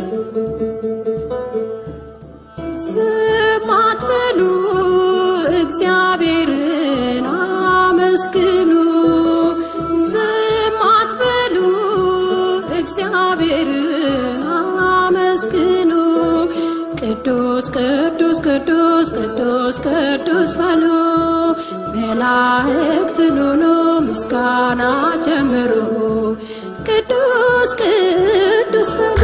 ዝም አትበሉ፣ እግዚአብሔርን አመስግኑ። ዝም አትበሉ፣ እግዚአብሔርን አመስግኑ። ቅዱስ ቅዱስ ቅዱስ ቅዱስ ቅዱስ በሉ መላእክትን ሁሉ ምስጋና ጀምሩ። ቅዱስ ቅዱስ በሉ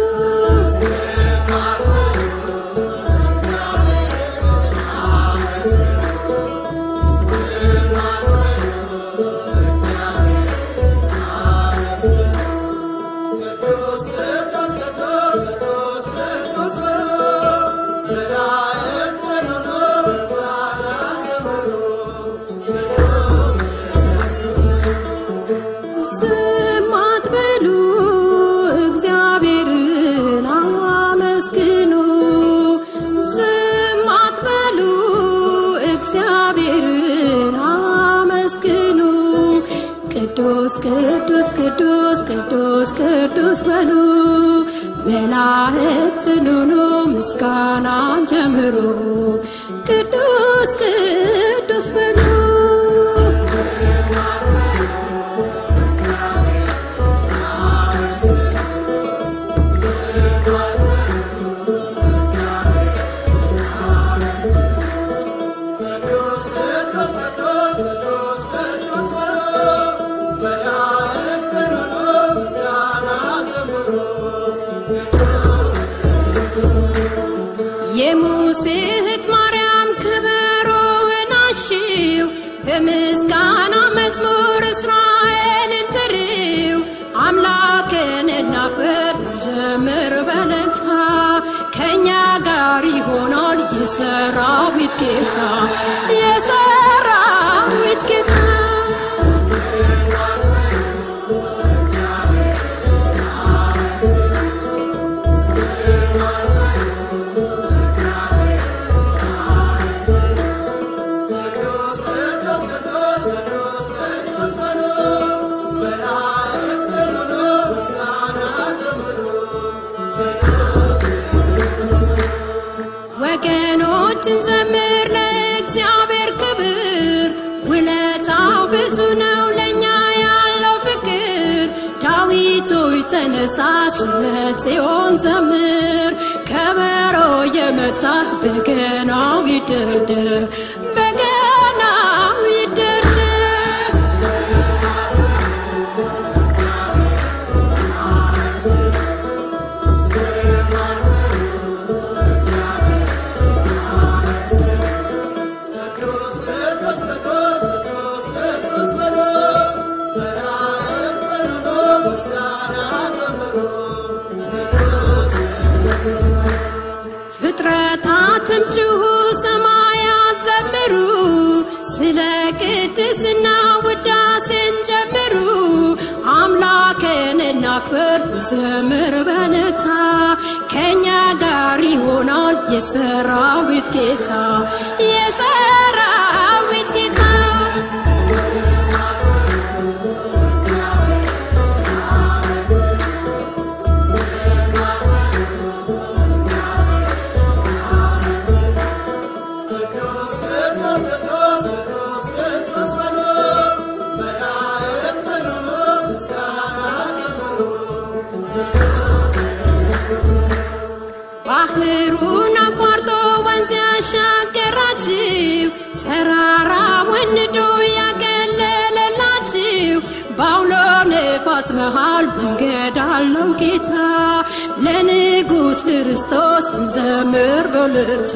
ዝም አትበሉ፣ እግዚአብሔርን አመስግኑ። ዝም አትበሉ፣ እግዚአብሔርን አመስግኑ። ቅዱስ ቅዱስ ቅዱስ ቅዱስ ቅዱስ በሉ መላእክትን ሁሉ ምስጋናን ጀምሩ። ቅዱስ ቅዱስ በሉ የሙሴ እህት ማርያም ከበሮውን አሽው በምስጋና መዝሙር እስራኤልን ጥሪው አምላክን እናክብር ዘምር በለታ ከእኛ ጋር ይሆናል የሰራዊት ጌታ የሰራዊት ጌታ ወገኖችን ዘምር ለእግዚአብሔር ክብር፣ ውለታው ብዙ ነው ለእኛ ያለው ፍቅር። ዳዊት ሆይ ተነሳ ስለ ጽዮን ዘምር፣ ከበሮ የመታህ በገናው ይደርደር፣ በገናው ይደርደር። ፍጥረታትም ጩኹ፣ ሰማያት ዘምሩ፣ ስለ ቅድስና ውዳሴን ጀምሩ። አምላክን እናክብር ዘምር በለታ ከእኛ ጋር ይሆናል የሰራዊት ጌታ የሰራዊት ጌታ ባህሩን አቋርጦ ወንዝ ያሻገራችሁ ተራራ ወንዶ ያቀለለላችሁ በአውሎ ነፋስ መሃል መንገድ አለው ጌታ ለንጉሥ ክርስቶስ እንዘምር በልታ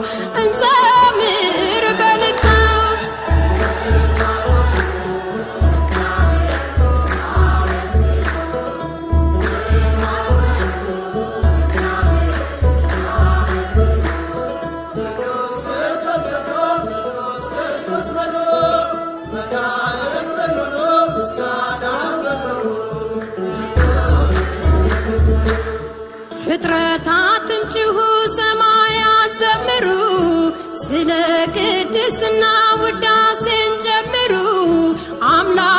እንዘምር በልታ ፍጥረታትም ጩኹ፣ ሰማያት ዘምሩ፣ ስለ ቅድስና ውዳሴን ጀምሩ።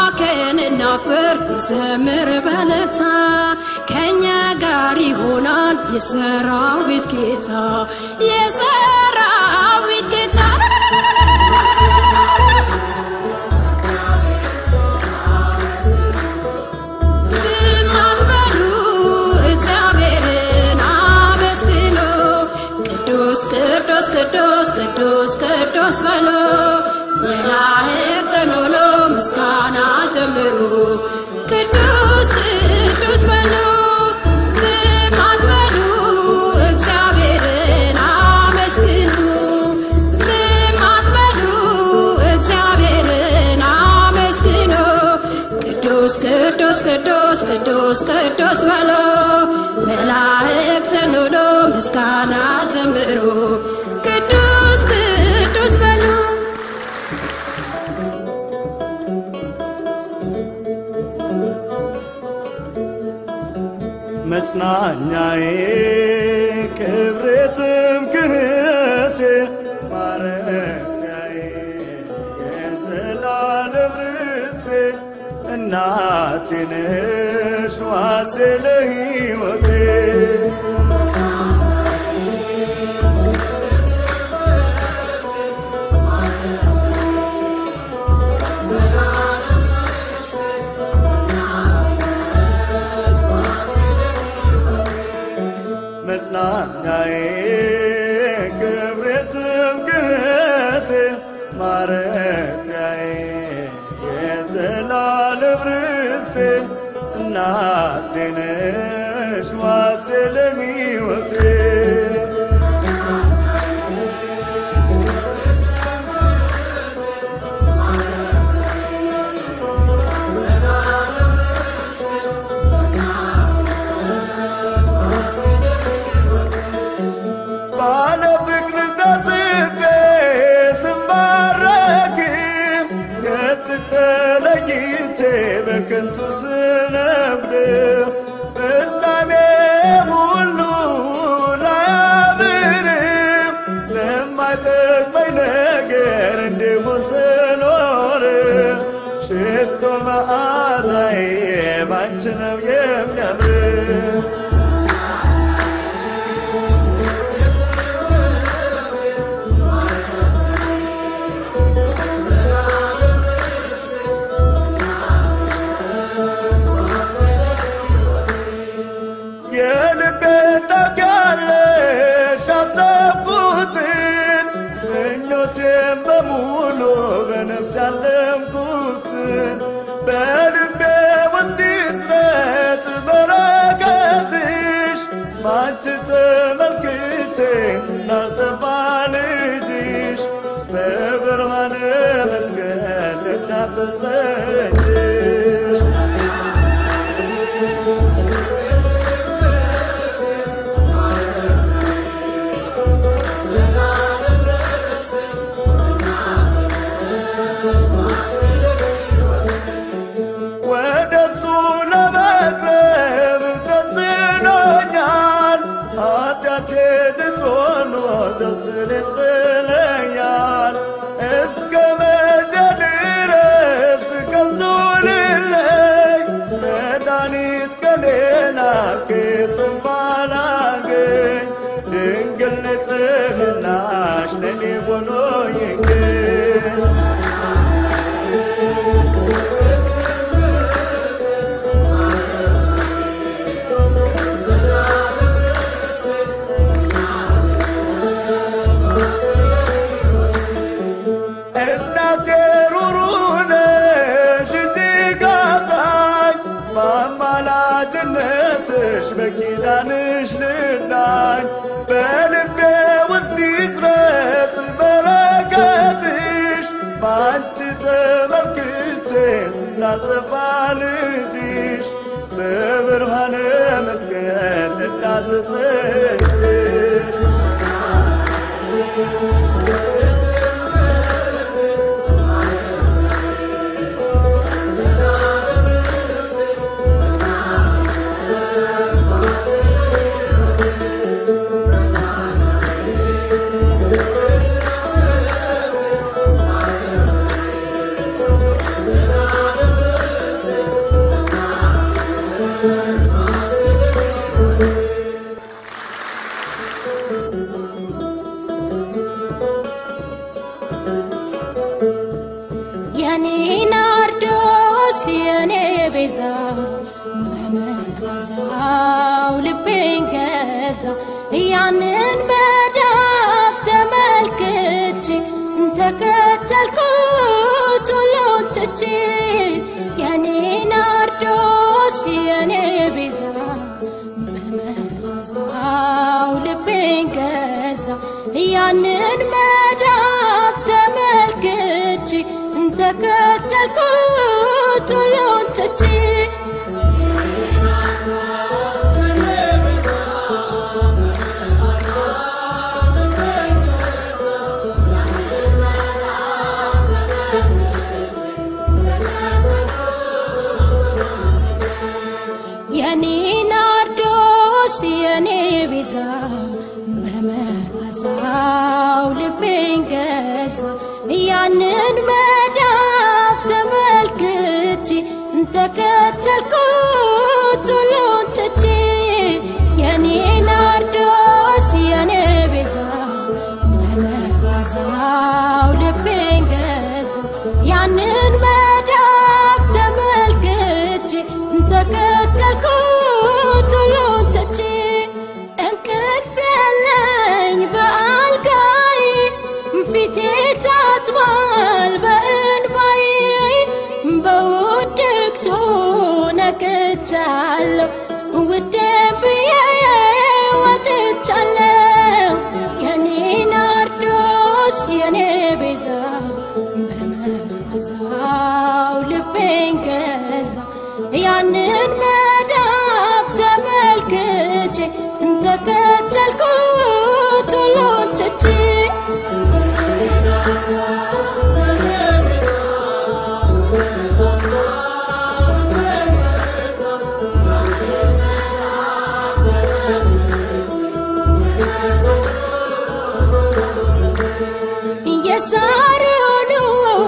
አምላክን እናክብር ዘምር በለታ ከእኛ ጋር ይሆናል የሰራዊት ጌታ የሰራዊት ጌታ ዝም አትበሉ እግዚአብሔርን አመስግኑ ቅዱስ ቅዱስ ቅዱስ ቅዱስ ቅዱስ በሉ መላእክትን ሁሉ ምስጋና ጀምሩ ቅዱስ ቅዱስ በሉ ዝም አትበሉ እግዚአብሔርን አመስግኑ ዝም አትበሉ እግዚአብሔርን አመስግኑ ቅዱስ ቅዱስ ቅዱስ ቅዱስ ቅዱስ በሉ መላእክትን ሁሉ ምስጋና ዘምሩ ቅዱስ ቅዱስ በሉ መጽናኛዬ ክብሬትም ክህቴ ማረፊያዬ የዘላለም ርስቴ እናቴ ነሽ ዋሴ ለሕይወቴ መጽናኛዬ ክብሬትም ክህቴ ማረፊያዬ የዘላለም ርስቴ እናቴ ነሽ ዋሴ ለሕይወቴ ባለ ፍቅር ተስቤ ስማረክም ከጥቅ ተለይቼ በከንቱ ስነብድ ፍጻሜ ሁሉ ላያምርም ለማይጠቅመኝ ነገር እንዲሁ ስኖር ሽቶ መዓዛዬ ባንቺ ነው የሚያምር የልቤ ታውቂያለሽ ያሰብኩትን ምኞቴን በሙሉ በነፍስ ያለምኩትን በልቤ ውስጥ ይስረት በረከትሽ ባንቺ ተመልክቼ እንዳልጠፋ ልጅሽ በብርሃነ መስቀል ልዳሰስ በእጅሽ ወደ እሱ ለመቅረብ ተስኖኛል። ኃጢአቴ ልትሆን ዘውትር ይጥለኛል። እስከ መቼ ድረስ ከሱ ልለይ? መድኃኒት ከሌላ ከየትም ባላገኝ ድንግል ንጽሕናሽ ለኔ ሆኖ ይገኝ እናቴ ሩሩ ነሽ እጅግ አዛኝ በአማላጅነትሽ በኪዳንሽ ልዳኝ በልቤ ውስጥ ይስረት በረከትሽ በአንቺ ተመልክቼ እንዳልጠፋ ልጅሽ በብርሃነ መስቀል ልዳሰስ በእጅሽ ገዛ ያንን መዳፍ ተመልክቼ ተከተልኩት ሁሉን ትቼ የኔ ናርዶስ የኔ ቤዛ በመዓዛው ልቤን ገዛ ያንን መዳፍ ተመልክቼ ተከተልኩት ሁሉን ትቼ የኔ ናርዶስ የኔ ቤዛ በመዓዛው ልቤን ገዛ ያንን መዳፍ ተመልክቼ ተከተልኩት ሁሉን ትቼ የኔ ናርዶስ የኔ ቤዛ በመዓዛው ልቤን ገዛ ያንን መዳፍ ተመልክቼ ተከተልኩት ሁሉን ትቼ እንቅልፍ የለኝ በአልጋዬ ፊቴ ታጥቧል በእንባዬ በውድቅቱ ነቅቻለሁ ውዴ ብዬ ወጥቻለሁ የኔ ናርዶስ የኔ ቤዛ በመዓዛው ልቤን ገዛ ያንን መዳፍ ተመልክቼ ተከተልኩት ሁሉን ትቼ የሳሮኑ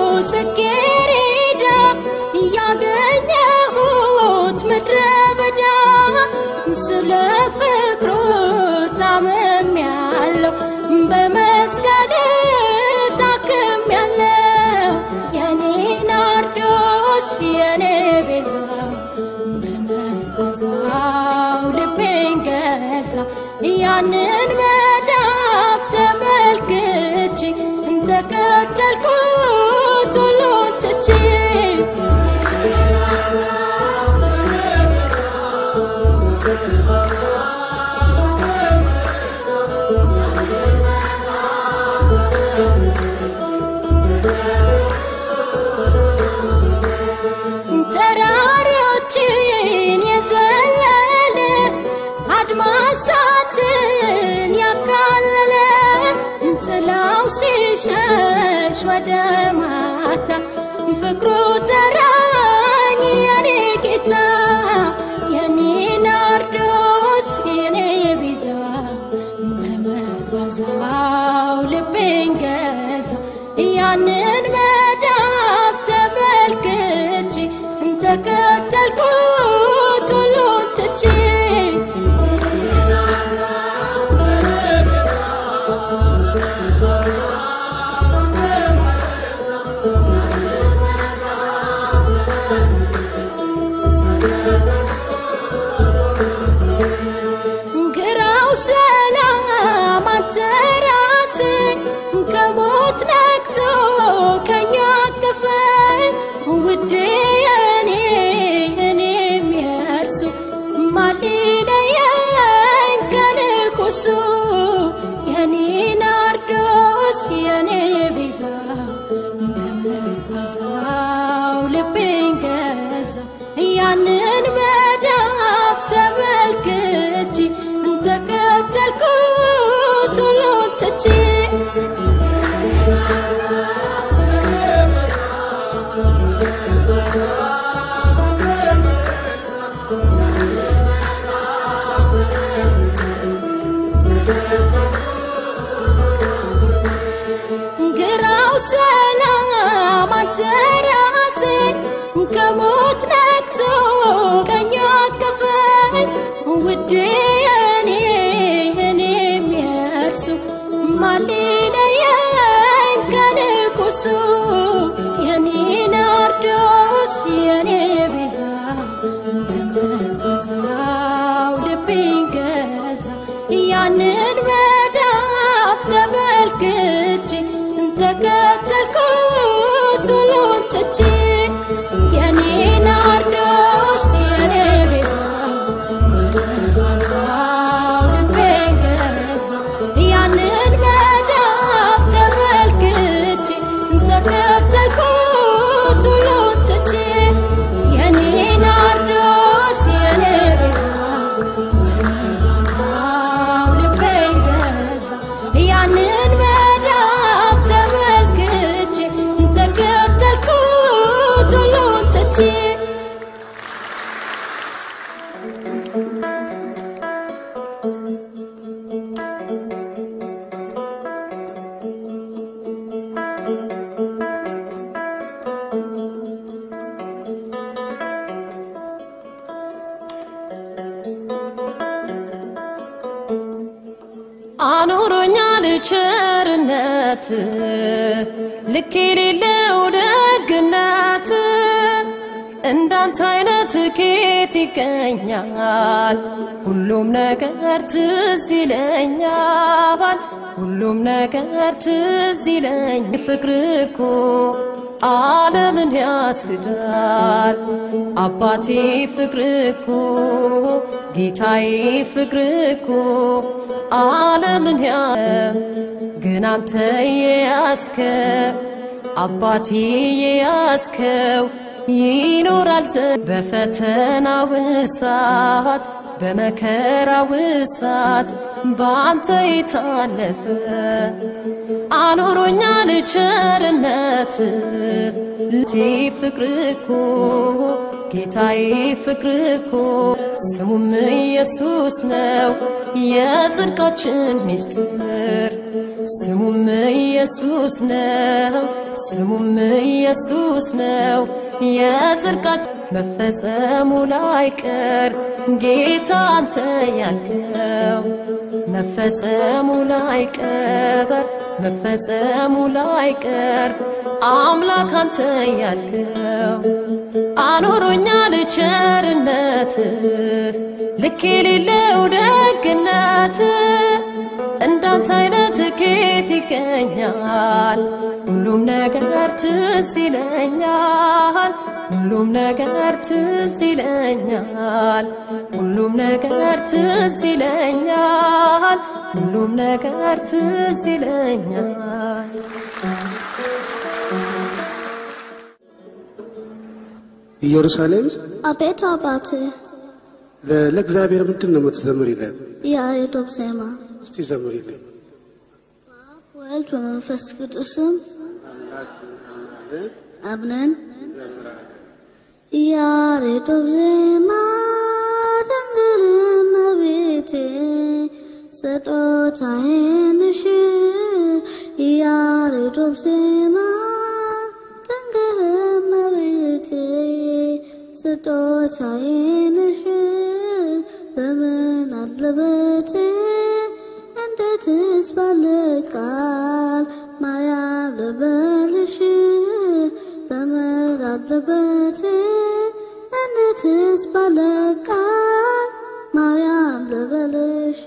ጽጌረዳ ያገኘሁት ምድረ በዳ ስለ ፍቅሩ ታምሜያለሁ በመስቀል ታክሜያለሁ የኔ ናርዶስ የኔ ቤዛ በመዓዛው ልቤን ገዛ ያንን መዳፍ ተመልክቼ ተከተልኩት ሁሉን ትቼ ተራሮችን የዘለለ አድማሳትን ያካለለ ጥላው ሲሸሽ ወደ ማታ ፍቅሩ ተራኝ የኔ ጌታ የኔ ናርዶስ የኔ ቤዛ በመዓዛው ልቤን ገዛ ያንን መዳፍ ተመልክቼ ተከተልኩት ሁሉን ትቼ ግራው ሰላም አንተ ራስህ ከሞት ነቅቶ ከኛ አቀፈኝ ውዴ የኔ እኔም የእርሱ ማን ሊለየኝ ከንጉሱ የኔ ናርዶስ የኔ ቤዛ በመዓዛው ልቤን ገዛ ያንን መዳፍ ተመልክቼ ተከተልኩት ሁሉን ትቼ ግራው ሰላም አንተ ራስህ ከሞት ነቅቶ ቀኝ አቀፈኝ ውዴ የኔ እኔም የእርሱ ማን ያንን መዳፍ ተመልክቼ ተከተልኩት ሁሉን ትቼ የኔ ናርዶስ የኔ ቤዛ መዓዛው ልቤን ገዛ ያንን መዳፍ ተመልክቼ ተከተልኩት ሁሉን ትቼ የኔ ናርዶስ የኔ ቤዛ መዓዛው ልቤን ገዛ ያንን መዳፍ ተመልክቼ ተከተልኩት ሁሉን ትቼ አኖሮኛል ቸርነት ልክ የሌለው ደግነት እንዳንተ አይነት ኬት ይገኛል ሁሉም ነገር ትዝ ይለኛል ሁሉም ነገር ትዝ ይለኝ ፍቅር እኮ ዓለምን ያስክዳል አባቴ ፍቅር እኮ ጌታዬ ፍቅር እኮ ዓለምን ያ ግን አንተ የያዝከው አባቴ የያዝከው ይኖራል ዘ በፈተናው እሳት በመከራው እሳት በአንተ የታለፈ አኖሮኛል ቸርነት ቴ ፍቅር እኮ ጌታዬ ፍቅር እኮ ስሙም ኢየሱስ ነው የጽድቃችን ምስጢር ስሙም ኢየሱስ ነው ስሙም ኢየሱስ ነው የጽድቃችን መፈጸሙ ላይቀር ጌታ አንተ ያልከው መፈጸሙ ላይቀር መፈጸሙ ላይቀር አምላክ አንተ ያልከው አኖሮኛል ቸርነት ልክ የሌለው ደግነት እንዳንተ አይነት ኬት ይገኛል ሁሉም ነገር ትዝ ይለኛል ሁሉም ነገር ትዝ ይለኛል ሁሉም ነገር ትዝ ይለኛል ሁሉም ነገር ትዝ ይለኛል ኢየሩሳሌም አቤት አባቴ ለ- ለእግዚአብሔር ምንድን ነው የምትዘምሪለት? የያሬዶብ ዜማ እስቲ ዘምሪልኝ። ወልድ በመንፈስ ቅዱስም አብነን ያሬዶብ ዜማ ድንግል እመቤቴ ስጦታዬ ነሽ ያሬዶብ ዜማ ድንግል እመቤቴ ስጦታዬ ነሽ በምን አለበቴ እንዴትስ ባለቃል ማርያም ልበልሽ በምን አለበቴ እንዴትስ ባለቃል ማርያም ልበልሽ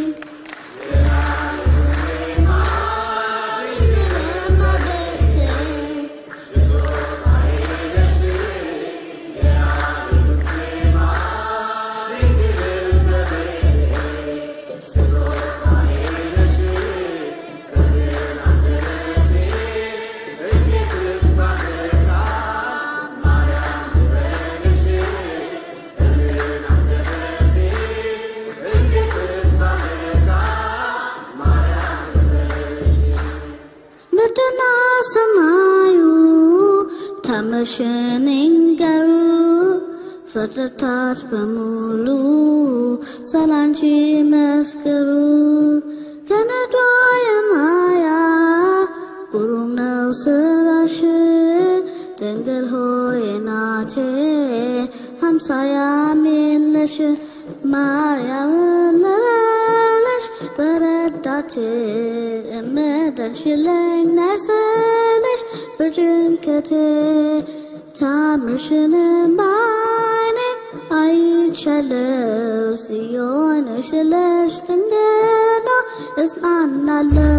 ምድርና ሰማዩ ተምርሽን ይንገሩ ፍጥረታት በሙሉ ስላንቺ መስክሩ ከነዷ የማያ ግሩም ነው ስራሽ ድንግል ሆይ ናቴ አምሳያም የለሽ ማርያም ልበልሽ በረዳቴ እምደንሽለኝ ነስልሽ በጭንቀቴ ታምርሽን ባይኔ አይቻለው ሲሆንሽለሽ ድንግል እጽናናለሁ።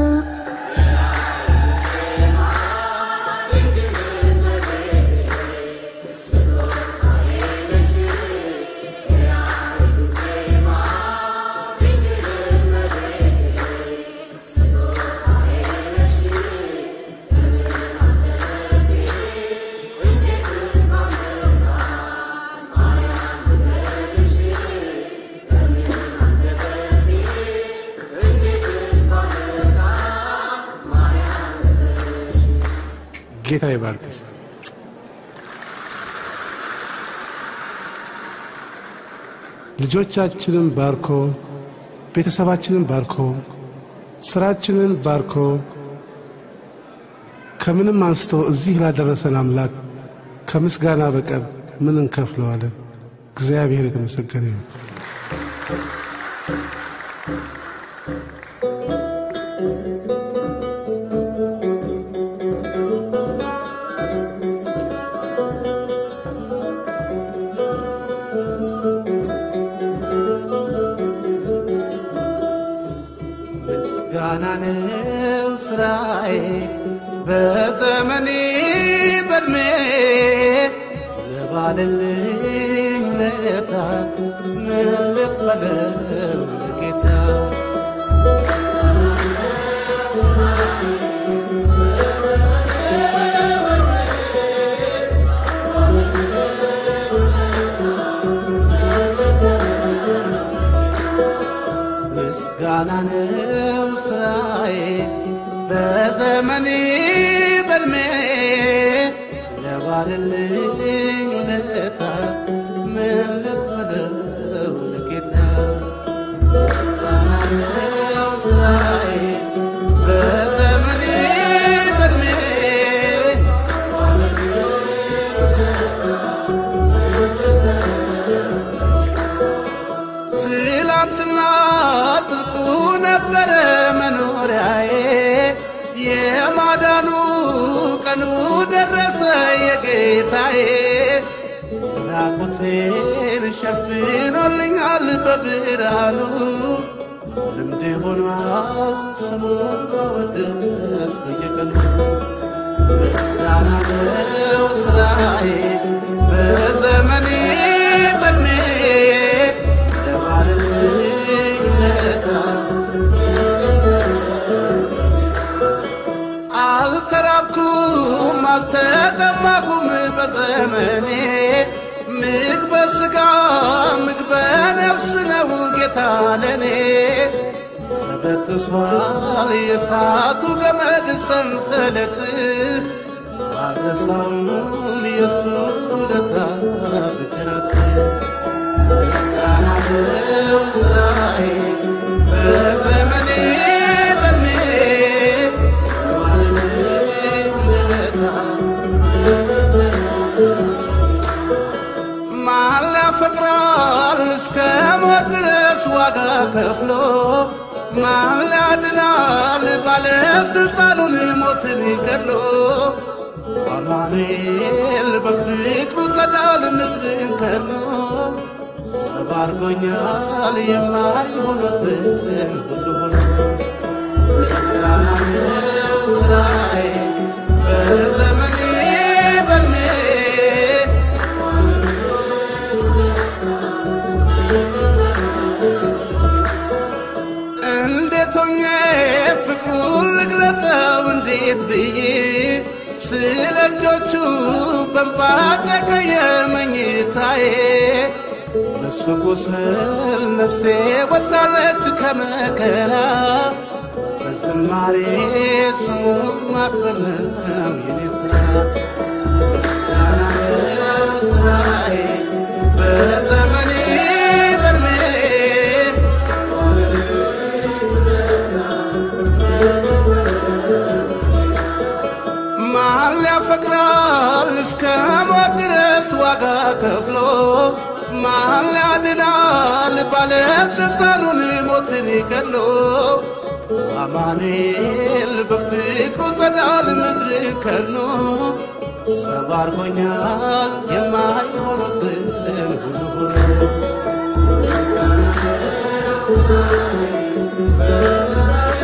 ጌታ ይባርክሽ። ልጆቻችንን ባርኮ ቤተሰባችንን ባርኮ ስራችንን ባርኮ ከምንም አንስቶ እዚህ ላደረሰን አምላክ ከምስጋና በቀር ምን እንከፍለዋለን? እግዚአብሔር የተመሰገነ ይሁን። ምስጋና ነው ስራዬ በዘመኔ በእድሜ ለባልልኝ ለታ ምን ልክፈለው ለጌታ ምስጋና ነው ስራዬ በዘመኔ በእድሜ ለባልልኝ ውለታ ምን ልክፈለው ለጌታ ምስጋና ነው ስራዬ በዘመኔ በእድሜ ትላንትና ጥልቁ ነበረ መኖሪያዬ የማዳኑ ቀኑ ደረሰ የጌታዬ ራቁቴን ሸፍኖልኛል በብርሃኑ ልምድ ሆኗል ስሙን መወደስ በየቀኑ ምስጋና ነው ስራዬ በዘመኔ በኔ ለባልልኝ ውለታ አልተራብኩም አልተጠማኩም በዘመኔ ምግበ ሥጋ ምግበ ነፍስ ነው ጌታ ለኔ ተበጥሷል የእሳቱ ገመድ ሰንሰለት አልረሳውም የሱስ ውለታ ብድረት ምስጋና ነው ስራዬ በዘመኔ በኔ ለባልልኝ ውለታ ማን ያፈቅራል እስከ ሞት ድረስ ዋጋ ከፍሎ ማን ያድናል ባለስልጣኑን ሞትን ገድሎ አማኑኤል በፍቅሩ ጸዳል ምድርን ከሎ ሰባርጎኛል የማይሆኑትን ሁሉ ሆኖ ምስጋና ነው ስራዬ በዘመኔ በኔ እንዴት ሆኜ ፍቅሩን ልግለጸው እንዴት ብዬ ስለ እጆቹ በንባ ጨቀየ መኝታዬ በሱ ቁስል ነፍሴ ወጣለች ከመከራ በዝማሬ ስሙን ማክበር ነው የኔ ስራ ምስጋና ነው ስራዬ በዘመኔ በኔ ማን ያፈቅራል እስከ ሞት ድረስ ዋጋ ከፍሎ ማን ያድናል ባለስልጣኑን ሞትን ገድሎ አማኑኤል በፍቅሩ ጸዳል ምድር ከኖ ሰባርጎኛል የማይሆኑትን ሁሉ ሆኖ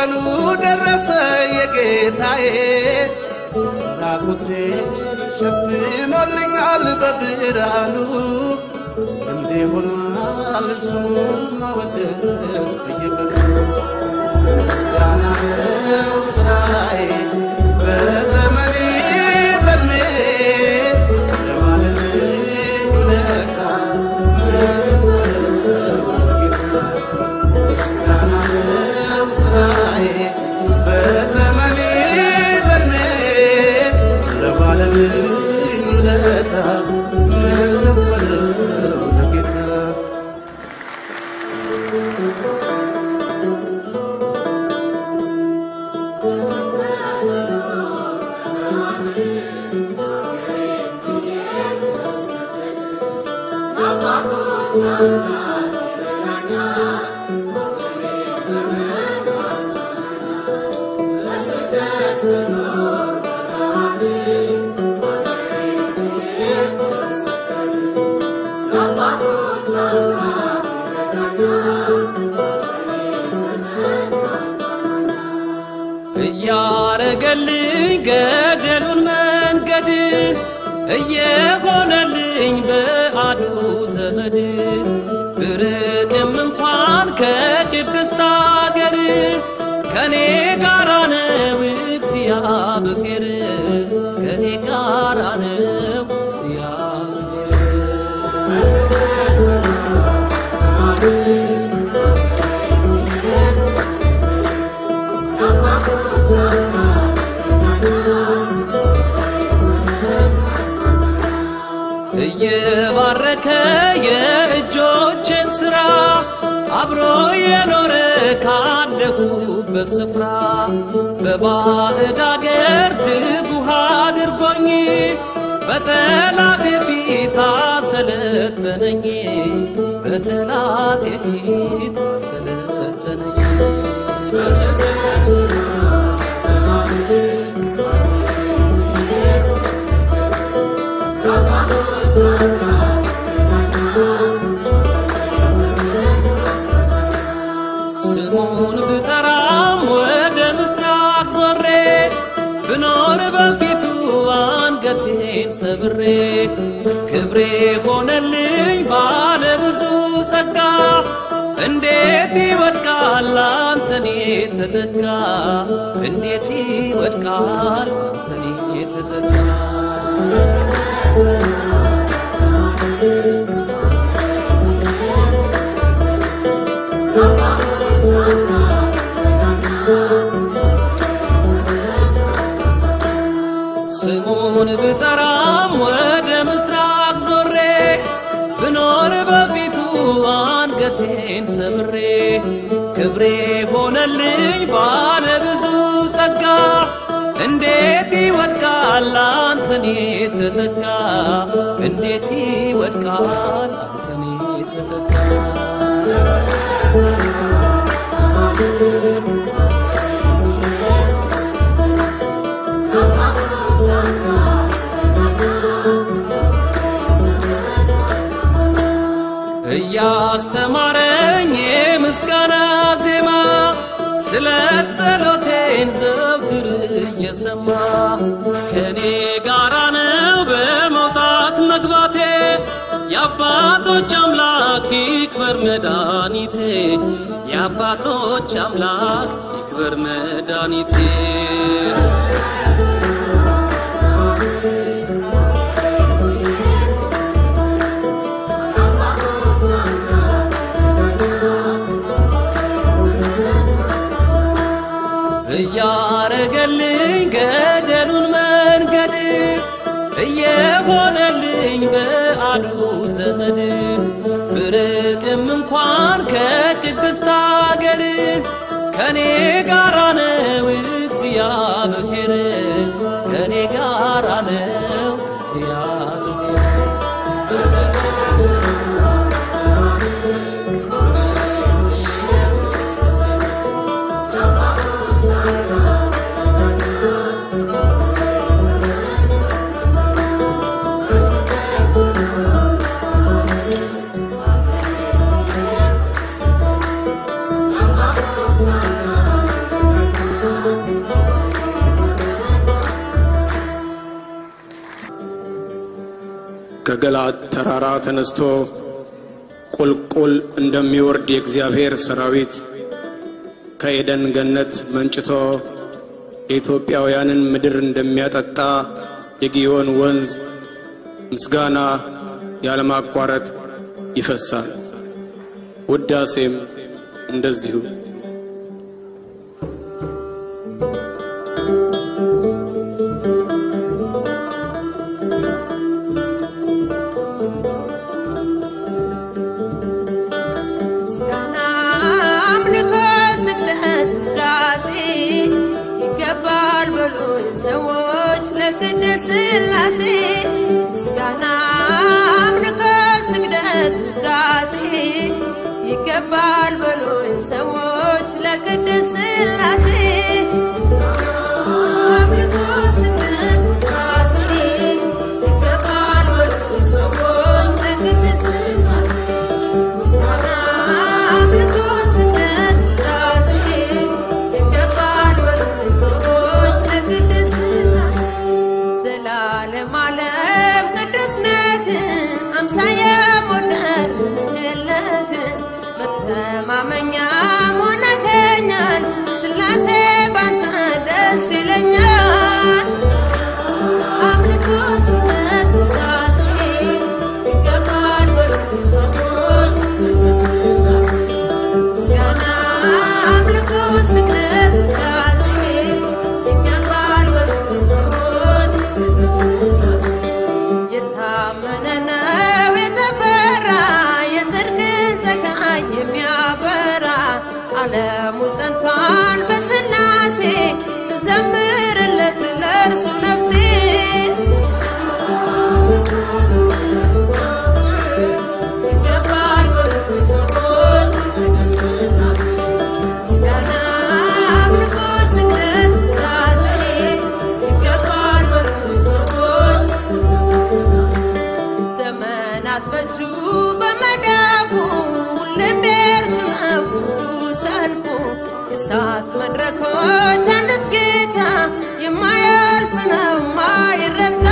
ቀኑ ደረሰ የጌታዬ ራቁቴን ሸፍኖልኛል በብርሃኑ እንዲሆኗል ስሙን ማወደስ በየቀኑ ምስጋና ነው ስራዬ በዘመኔ በእድሜ ለማለልኝ ውለታ ምስጋና ነው ስራዬ በዘመኔ በእድሜ ለማለልኝ ውለታ ለከፈለው ለጌታ እያረገልኝ ገደሉን መንገድ እየሆነልኝ በአዱ ዘመድ ብርቅም እንኳን ከቅድስት አገር ከኔ ጋራ ነው እግዚአብሔር ከኔ ጋራ ነው እግዚአብሔር እየባረከ የእጆችን ሥራ አብሮ የኖረ ካለሁበት ስፍራ በባዕድ አገር ትጉህ አድርጎኝ በጠላቴ ፊት አሰለጠነኝ በጠላቴ ፊት አሰለጠነኝ ስሙን ብጠራም ወደ ምስራቅ ዞሬ ብኖር በፊቱ አንገቴን ሰብሬ ክብሬ ሆነልኝ ባለ ብዙ ጸጋ እንዴት ይወድቃል አንተኔ ተጠጋ እንዴት ይወድቃል አንተኔ ተጠጋ ስሙን ብጠራም ወደ ምስራቅ ዞሬ ብኖር በፊቱ አንገቴን ሰብሬ ክብሬ ሆነልኝ ባለ ብዙ ጸጋ እንዴት ይወድቃል አንተኔ ተጠጋ እንዴት ይወድቃል አንተኔ ተጠጋ እያስተማረኝ የምስጋና ዜማ ስለ ጸሎቴን ዘውትር እየሰማ ከኔ ጋራ ነው በመውጣት መግባቴ የአባቶች አምላክ ይክበር መድኃኒቴ የአባቶች አምላክ ይክበር መድኃኒቴ እያረገልኝ ገደሉን መንገድ እየሆነልኝ በአዱ ዘመድ ብርቅም እንኳን ከቅድስት አገር ከኔ ጋራ ነው እግዚአብሔር ከኔ ጋራ ነው እግዚአብሔር ከገለዓድ ተራራ ተነስቶ ቁልቁል እንደሚወርድ የእግዚአብሔር ሰራዊት ከኤደን ገነት መንጭቶ የኢትዮጵያውያንን ምድር እንደሚያጠጣ የጊዮን ወንዝ ምስጋና ያለማቋረጥ ይፈሳል። ውዳሴም እንደዚሁ። ምስጋና አምልኮ፣ ስግደት፣ ውዳሴ ይገባል በሉኝ ሰዎች ለቅድስት ሥላሴ። ምስጋና አምልኮ፣ ስግደት፣ ውዳሴ ይገባል በሉኝ ሰዎች ለቅድስት ሥላሴ። አምልኮ፣ ስግደት፣ ውዳሴ ይገባል በሉኝ ሰዎች ለቅድስት ሥላሴ። ምስጋና አምልኮ፣ ስግደት፣ ውዳሴ ይገባል በሉኝ ሰዎች ለቅድስት ሥላሴ። ዘላለም ዓለም ቅዱስ ነህ፣ አምሳየ ሞደር የለህ። መተማመኛ ሆነኸኛል፣ ሥላሴ ባንተ ደስ ይለኛል። አምልኮ፣ ስግደት፣ ውዳሴ ይገባል በሉኝ ሰዎች ለቅድስት ሥላሴ። ምስጋና አምልኮ፣ ስግደት፣ ውዳሴ ይገባል በሉኝ ሰዎች ለቅድስት ሥላሴ። የታመነ ነው የተፈራ የጽድቅን ፀሐይ የሚያበራ ዓለሙ ጸንቷል በሥላሴ ትዘምርለት ለእርሱ ነፍሴ ይገባል በሉኝ ሰዎች ለቅድስት ሥላሴ። ምስጋና አምልኮ፣ ስግደት፣ ውዳሴ ይገባል በሉኝ ሰዎች ዘመናት በእጁ በመዳፉ ሁሌም የእርሱ ነው ሁሉ ሰልፉ የእሳት መድረኮች አሉት ጌታ የማያልፍ ነው ማይረታ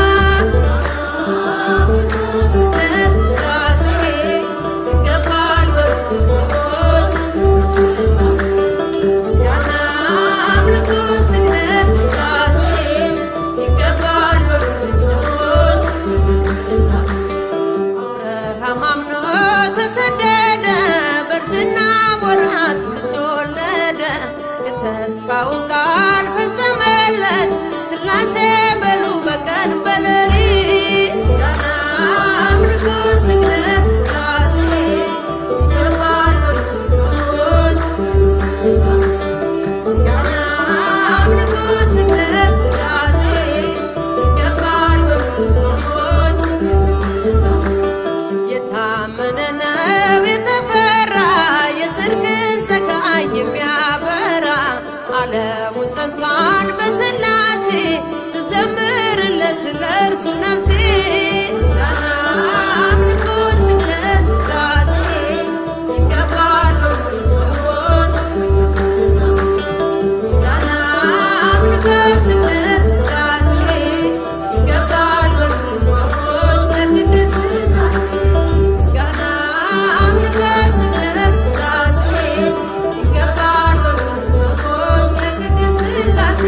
ስግደት፣ ውዳሴ ይገባል በሉኝ ሰዎች ለቅድስት ሥላሴ። ምስጋና አምልኮ፣ ስግደት፣ ውዳሴ ይገባል በሉኝ ሰዎች ለቅድስት ሥላሴ። አብርሃም አምኖ ተሰደደ፣ በእርጅና ወራት ልጅ ወለደ። የተስፋውን ቃል ፈጸመለት፣ ሥላሴ በሉ በቀን በሌሊት። ምስጋና አምልኮ፣ ስግደት፣ ውዳሴ ይገባል በሉኝ ሰዎች ለቅድስት ሥላሴ። ምስጋና አምልኮ፣ ስግደት፣ ውዳሴ ይገባል በሉኝ ሰዎች ለቅድስት ሥላሴ። የታመነ ነው የተፈራ የጽድቅን ፀሐይ የሚያበራ ዓለሙ ጸንቷል በሥላሴ ትዘምርለት ለእርሱ ነፍሴ። ምስጋና አምልኮ፣ ስግደት፣ ውዳሴ ይገባል በሉኝ ሰዎች ለቅድስት ሥላሴ። ምስጋና አምልኮ፣ ስግደት፣ ውዳሴ ይገባል በሉኝ ሰዎች ለቅድስት ሥላሴ። ምስጋና አምልኮ፣ ስግደት፣ ውዳሴ ይገባል በሉኝ ሰዎች ለቅድስት ሥላሴ።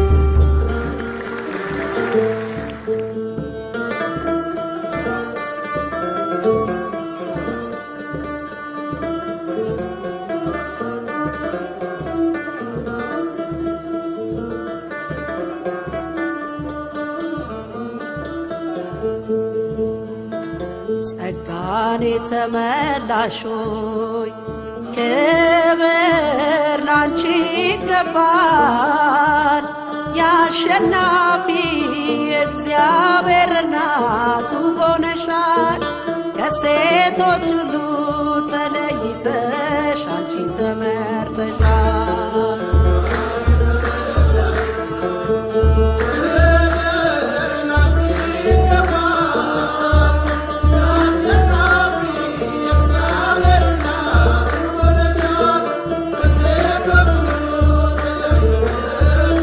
ጸጋን የተመላሾይ ክብር ላንቺ ይገባል። የአሸናፊ እግዚአብሔር እናቱ ሆነሻል። ከሴቶች ሁሉ ተለይተሽ አንቺ ተመርጠሻል።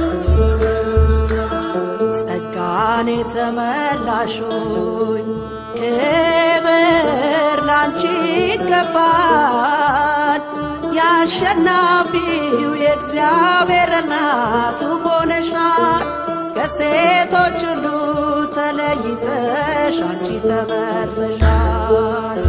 ጸጋን የተመላሾይ ክብር ላንቺ ይገባል። የአሸናፊው የእግዚአብሔር እናቱ ሆነሻል። ከሴቶች ሁሉ ተለይተሽ አንቺ ተመርጠሻል።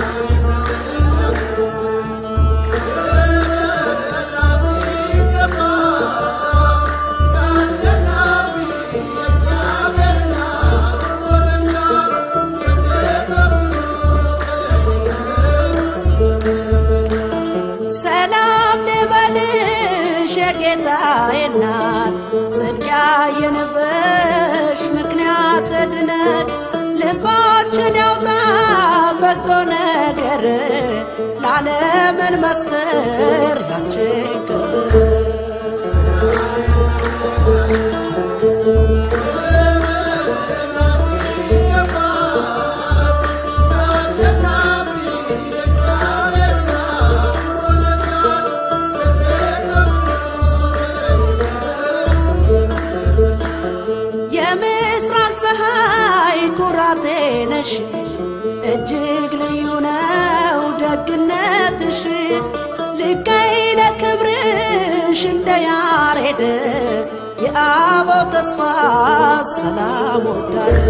ሰላም ልበልሽ የጌታዬ እናት ጽድቅ ያየንበሽ ምክንያት ድነት ልባችን ያውጣ በጎ ነገር ለዓለምን መስክር ያንቺን ክብር የምስራቅ ፀሐይ ኩራቴ ነሽ እጅግ ልዩ ነው ደግነትሽ ልቀይ ለክብርሽ እንደ ያሬድ የአበው ተስፋ ሰላም ወዳድ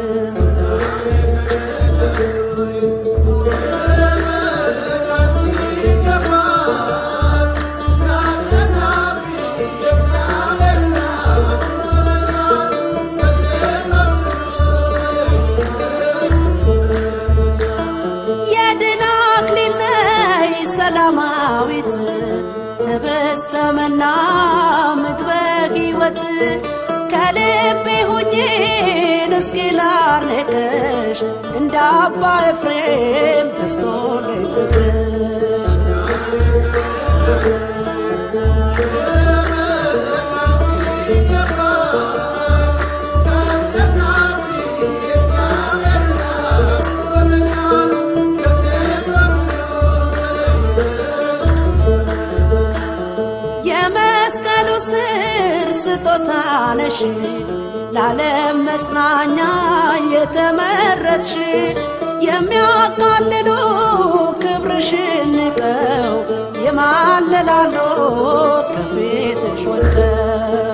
የድል አክሊል ነይ ሰላማዊት ህብስተ መና ምግበ ሕይወት ከልቤ ሁኜን እስኪ ላርቅሽ እንደ አባ ኤፍሬም በስቶልኝ ፍቅርሽ የመስቀሉ ስር ስጦታ ነሽ ለዓለም መጽናኛ የተመረጥሽ የሚያቃልሉ ክብርሽን ንቀው የማለላሉ ከፊትሽ ወድቀው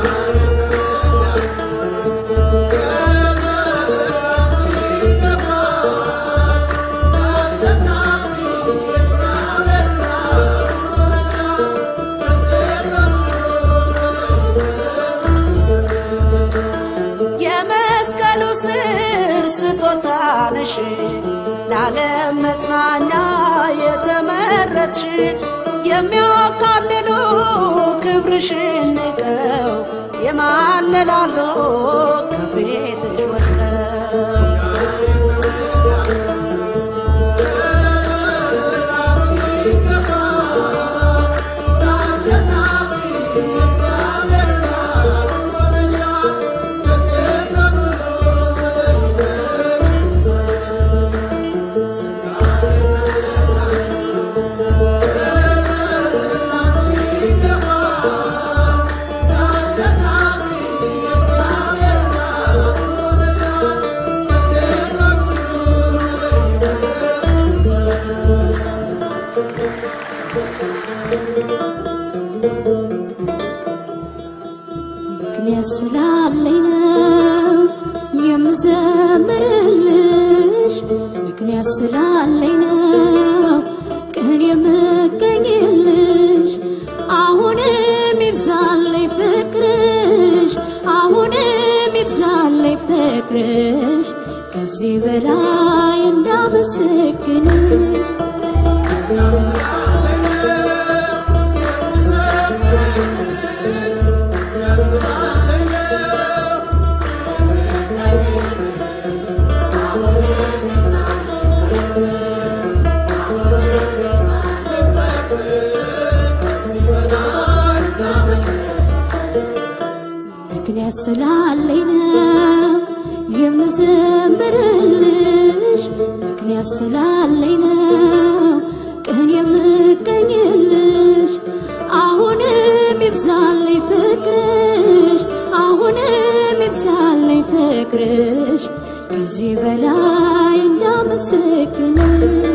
የመስቀሉ ስር ስጦታ ነሽ ለዓለም መጽናኛ የተመረጥሽ የሚያካልሉ ክብርሽን ንቀው የማለላሉ ከፊትሽ ወድቀው ምክንያት ስላለኝ ነው የምዘምርልሽ፣ ምክንያት ስላለኝ ነው ቅን የምገኝልሽ። አሁንም ይብዛልኝ ፍቅርሽ፣ አሁንም ይብዛልኝ ፍቅርሽ፣ ከዚህ በላይ እንዳመሰግንሽ ምክንያት ስላለኝ ነው የምዘምርልሽ፣ ምክንያት ስላለኝ ነው ቅን የምገኝልሽ። አሁንም ይብዛልኝ ፍቅርሽ፣ አሁንም ይብዛልኝ ፍቅርሽ፣ ከዚህ በላይ እንዳመሰግንሽ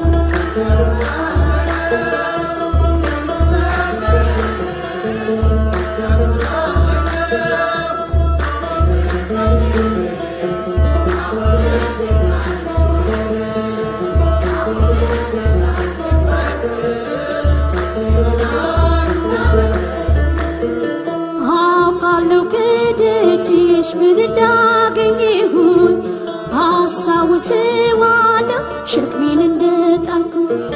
አውቃለሁ ከደጅሽ ምን እንዳገኘሁኝ አስታውሰዋለሁ ሸክሜን እንደጣልኩ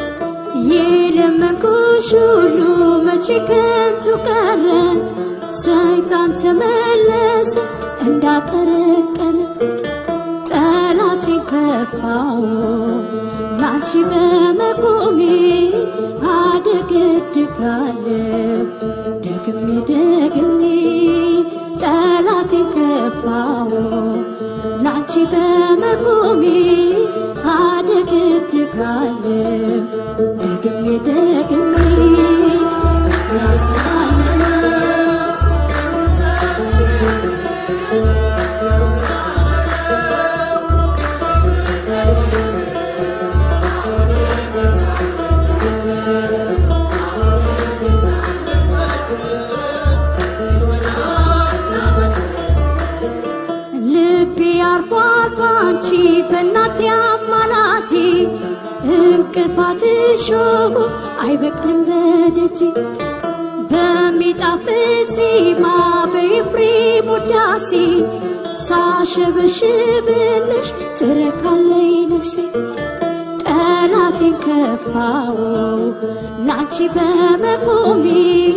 የለመንኩሽ ሁሉ መቼ ከንቱ ቀረ ሰይጣን ተመለሰ እንዳቀረቀረ ጠላቴን ከፋው ላንቺ በመቆሜ አደገድጋለሁ ደግሜ ደግሜ ጠላቴን ከፋው ላንቺ በመቆሜ አደገድጋለሁ ደግሜ ደግሜ ልቤ አርፏል ባንቺ በእናቴ አማላጅ እንቅፋት እሾሁ አይበቅልም በደጅ በሚጣፍጥ ዜማ በኤፍሬም ውዳሴ ሳሸበሽብልሽ ትረካለይ ነፍሴ ጠላቴን ከፋው ላንቺ በመቆሜ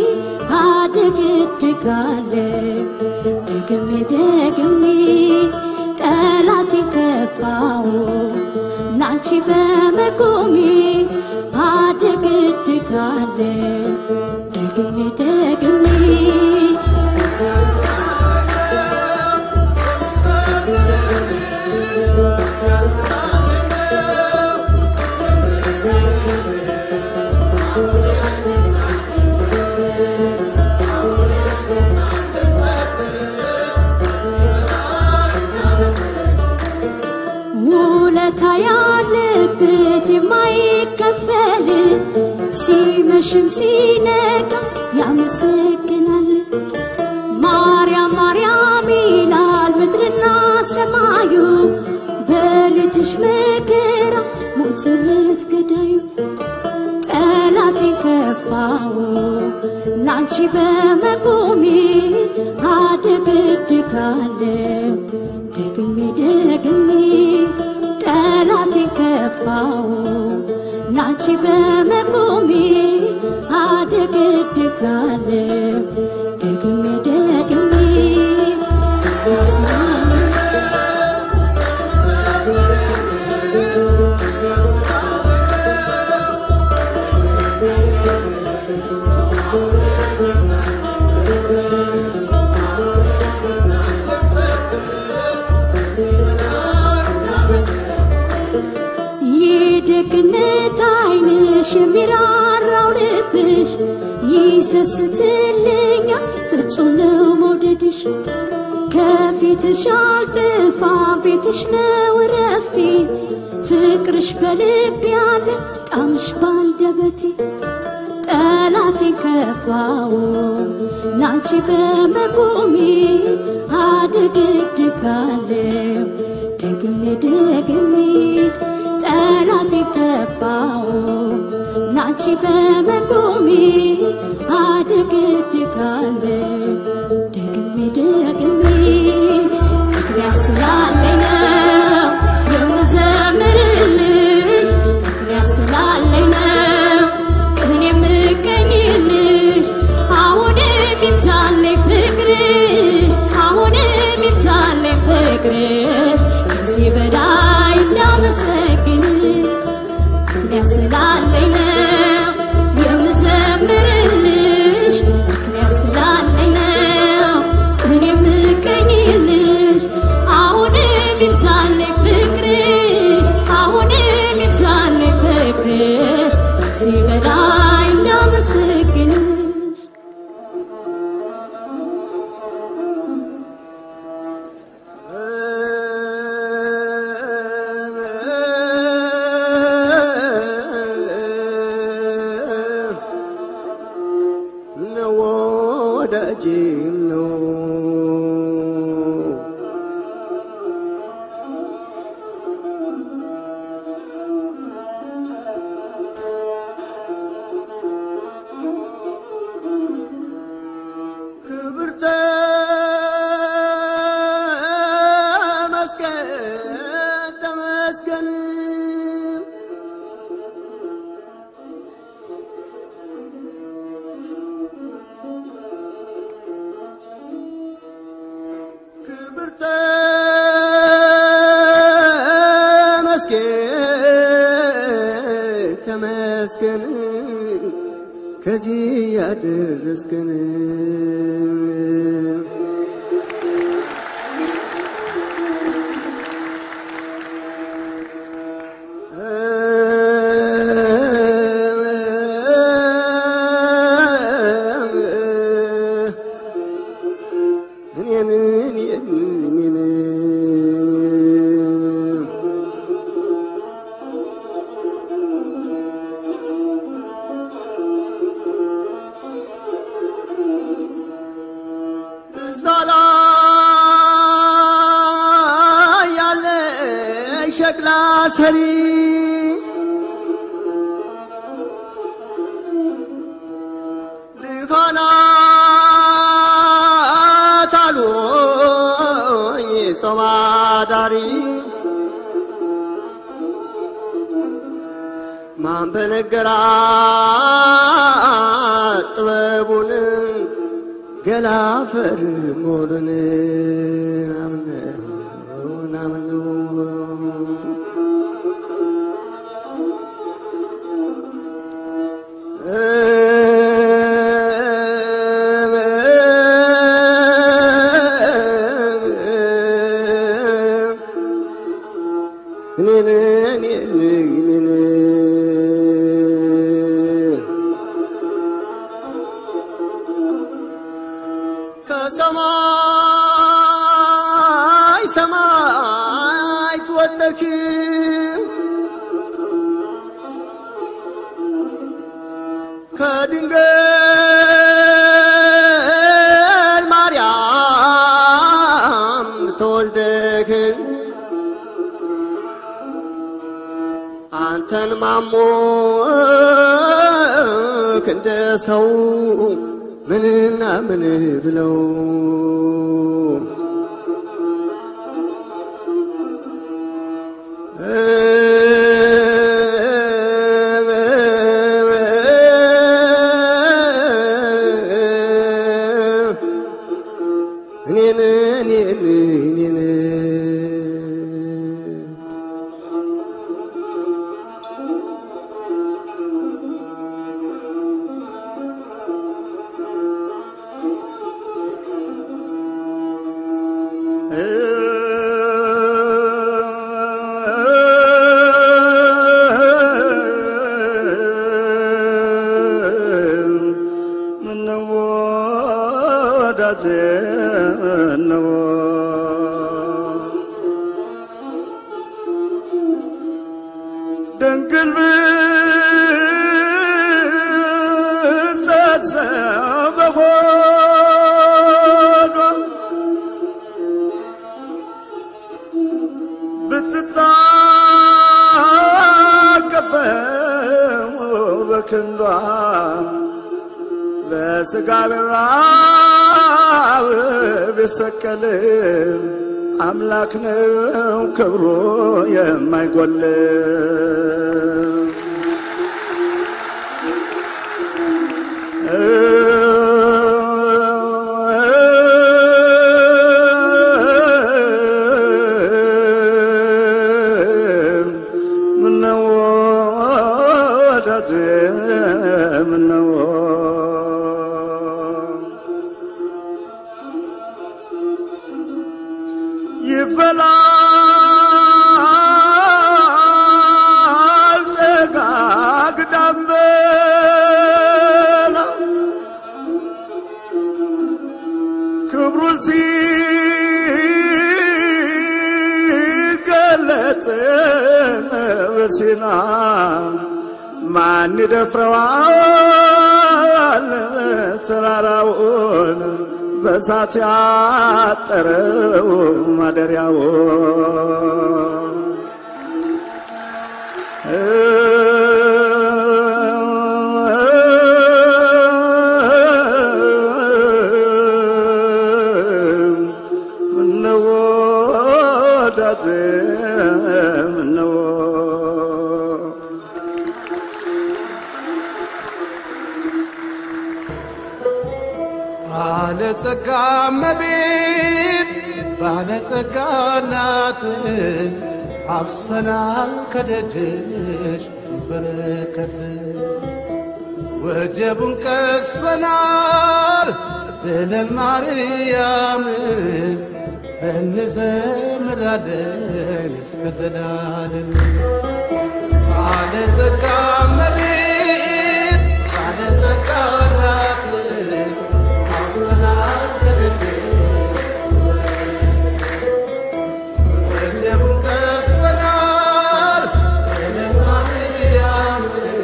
አደገድጋለሁ ደግሜ ደግሜ ጠላቴን ከፋው ላንቺ በመቆሜ አደገድጋለሁ ደግሜ ደግሜ ውለታ ያለበት የማይከፈል ሲመሽም ሲነጋ ያመሰግናል። ማርያም ማርያም ይላል ምድርና ሰማዩ በልጅሽ መከራ ሞትለት ገዳዩ ጠላቴን ከፋው ላንቺ በመቆሜ አደገድጋለሁ ደግሜ ደግሜ ጠላቴን ከፋው ላንቺ በመቆሜ አደገድጋለሁ ደግሜ ደግሜ የደግነት ዓይንሽ የሚራራው ልብሽ ይሰስትልኛል ፍጹም ነው መውደድሽ ከፊትሽ አልጥፋ ቤትሽ ነው እረፍቴ ፍቅርሽ በልብ ያለ ጣምሽ ባንደበቴ ጠላቴን ከፋው ላንቺ በመቆሜ አደገድጋለሁ ደግሜ ደግሜ ጠላቴን ከፋው ላንቺ በመቆሜ አደገድጋለሁ ደግሜ ደግሜ ምክንያት ስላለኝ ነው የምዘምርልሽ ምክንያት ስላለኝ ነው እኔ የምገኝልሽ አሁንም ይብዛልኝ ፍቅርሽ አሁንም ይብዛልኝ ፍቅርሽ ከዚህ በላይ እንዳመሰግንሽ ምክንያት ስላለኝ ነው የምዘምርልሽ ምክንያት ስላለኝ ነው እኔ የምገኝልሽ አሁንም ይብዛልኝ ፍቅርሽ አሁንም ይብዛልኝ ፍቅርሽ ከዚህ በላይ እንዳመሰግንሽ እ ወዳጄም ነው ክብር ተመስገን ተመስገን ክብር ተመስገን ተመስገን ከዚህ ያደረስከን እኔን እኔን እኔን እዛ ላይ ያለ ሸክላ ሰሪ ድካናት አሉኝ ጾም አዳሪ ማን በነገራት ጥበቡን ገላፈር መሆኑን ናምነው ናምነው እኔን እኔን እኔን ከሰማይ ሰማይ ትወለክ ከድንግል ማርያም ተወልደክ አንተን ማሞክ እንደ ሰው ምንና ምን ብለው እኔን እኔን እኔን ምነው ወዳጄ ምነው ድንግል ብትጸንስ በሆዷ ብትታቀፈው በክንዷ በስጋ ብራብ ቢሰቀል አምላክ ነው ክብሩ የማይጎል ምነው ወዳጄ ምነው ይፈላል ጭጋግ ደመና ክብሩ ሲገለጥ በሲና ማን ይደፍረዋል ተራራውን በሳት ያጠረው ማደሪያው ምነው ወዳጄ ምነው ባለጸጋ እመቤት ባለጸጋ እናት አፍሰናል ከደጅሽ ብዙ በረከት ወጀቡን ቀስፈናል ብለን ማርያም እንዘምራለን እስከ ዘላለም ባለጸጋ እመቤት ባለጸጋ እናት አፍሰናል ከደጅሽ ወጀቡን ቀስፈናል ብለን ማርያም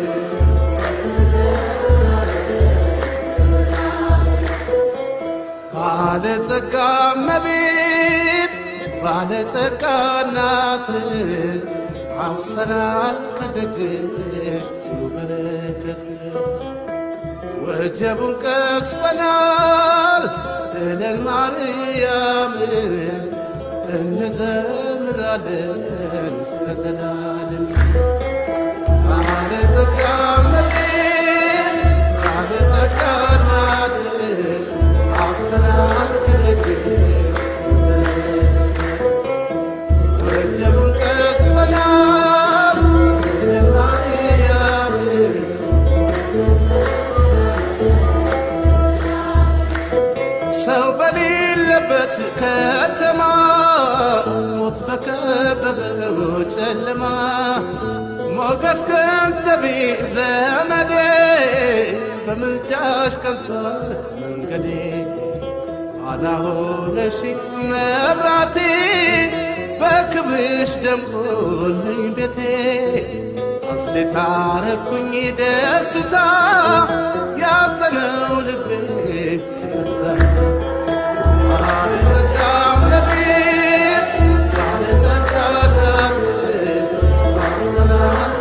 ባለጸጋ እመቤት ባለጸጋ እናት አፍሰናል ከደጅሽ ብዙ በረከት ወጀቡን ቀስፈናል ብለን ማርያም እንዘምራለን እስከ ዘላለም ባለጸጋ እመቤት ባለጸጋ እናት አፍሰናል ከደጅሽ ወጀቡን ቀስፈናል ብለን ማርያም ሰው በሌለበት ከተማ ሞት በከበበው ጨለማ ሞገስ ገንዘቤ ዘመዴ በምልጃሽ ቀንቷል መንገዴ ኋላ ሆነሽ መብራቴ በክብርሽ ደምቆልኝ ቤቴ ሐሴት አረኩኝ ደስታ ያዘነው ልቤ ተፈታ ባለጸጋ እመቤት ባለጸጋ እናት አፍሰናል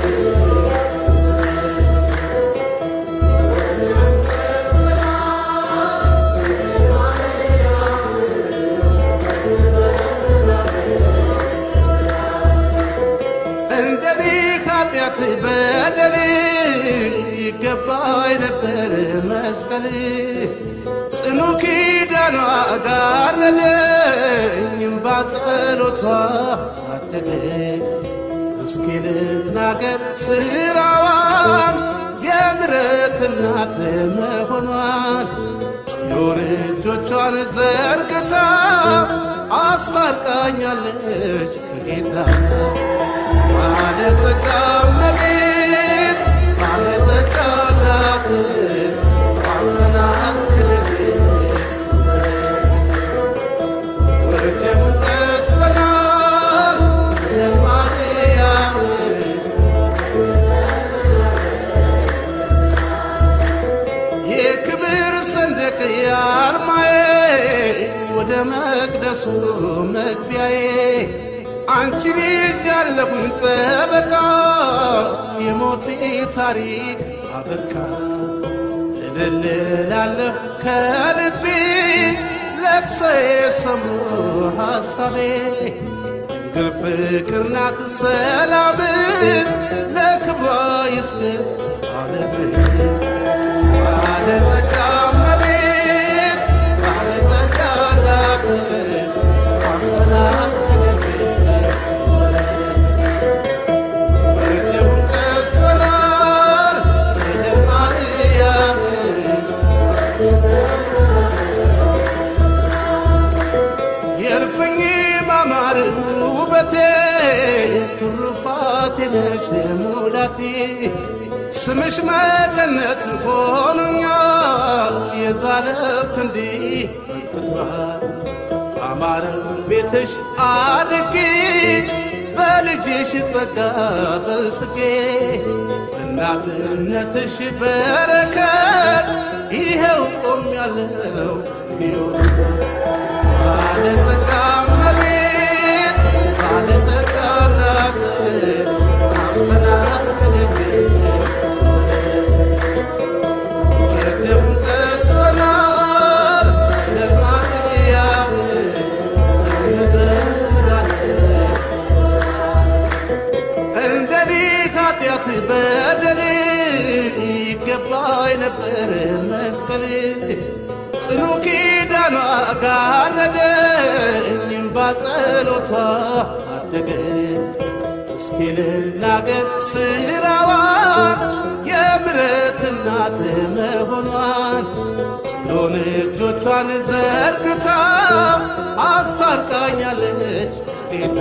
እንደኔ ኃጢአት በደል ይገባኝ ነበር መስቀል ጽኑ ኪዳኗ ጋረደኝ ባጸሎቷ ታደገኝ እስኪ ልናገር ስራዋን የምሕረት እናት መሆኗን ጽዮን እጆቿን ዘርግታ አስታርቃኛለች ከጌታ ባለጸጋ እመቤት ባለጸጋ እናት አፍሰናል ከደጅሽ ወጀቡን ቀስፈናል ብለን ማርያም የክብር ሰንደቅ የአርማዬ ወደ መቅደሱ መግቢያዬ አንቺን ይዣለሁኝ ጠበቃ የሞቴ ታሪክ አበቃ እልልላለሁ ከልቤ ለቅሶዬ ሰምሮ ሐሳቤ ድንግል ፍቅር ናት ሰላም ለክብሯ ይስገድ ዓለም ባለጸጋ እመቤት ባለጸጋ እናት አፍሰናል ወጀቡን ቀስፈናል ብለን ማርያም የእልፍኝ ማማር ውበቴ ትሩፋቴ ነሽ ሙላቴ ስምሽ መቀነት ሆኖኛል የዛለ ክንዲ በርትቷል አማረው ቤትሽ አድጌ በልጅሽ ጸጋ በልጽጌ እናትነትሽ በረከት ይኸው ቆም ያለው ባለጸጋ እመቤት ባለጸጋ እናት አፍሰናት ከደግነት የደሙን ቀስበናል ለማርያም እንዘምራለን እንደኔ ኃጢአት በደል ይገባኝ ነበር መስቀል ጽኑ ኪዳኗ ጋረደኝ ባጸሎቷ ታደገ እስኪ ልናገር ስራዋን የምሕረት እናት መሆኗን ጽዮን እጆቿን ዘርግታ አስታርቃኛለች ጌታ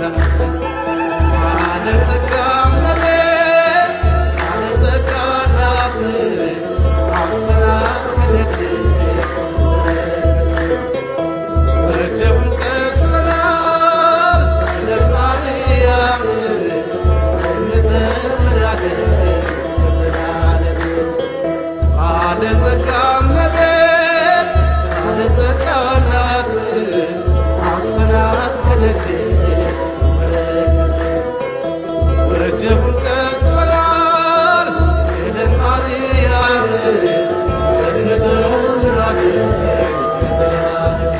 ባለጸጋ እመቤት ባለጸጋ እናት አብስራት ከደግነት ረጀቡን ቀስበናል ለማርያም እንዘምራለን ለዘላለም ባለጸጋ እመቤት ባለጸጋ እናት አብስራት ከደግነት ረጀቡን ቀስበናል ሄደን ማርያም እንዘምራለን ለዘላለም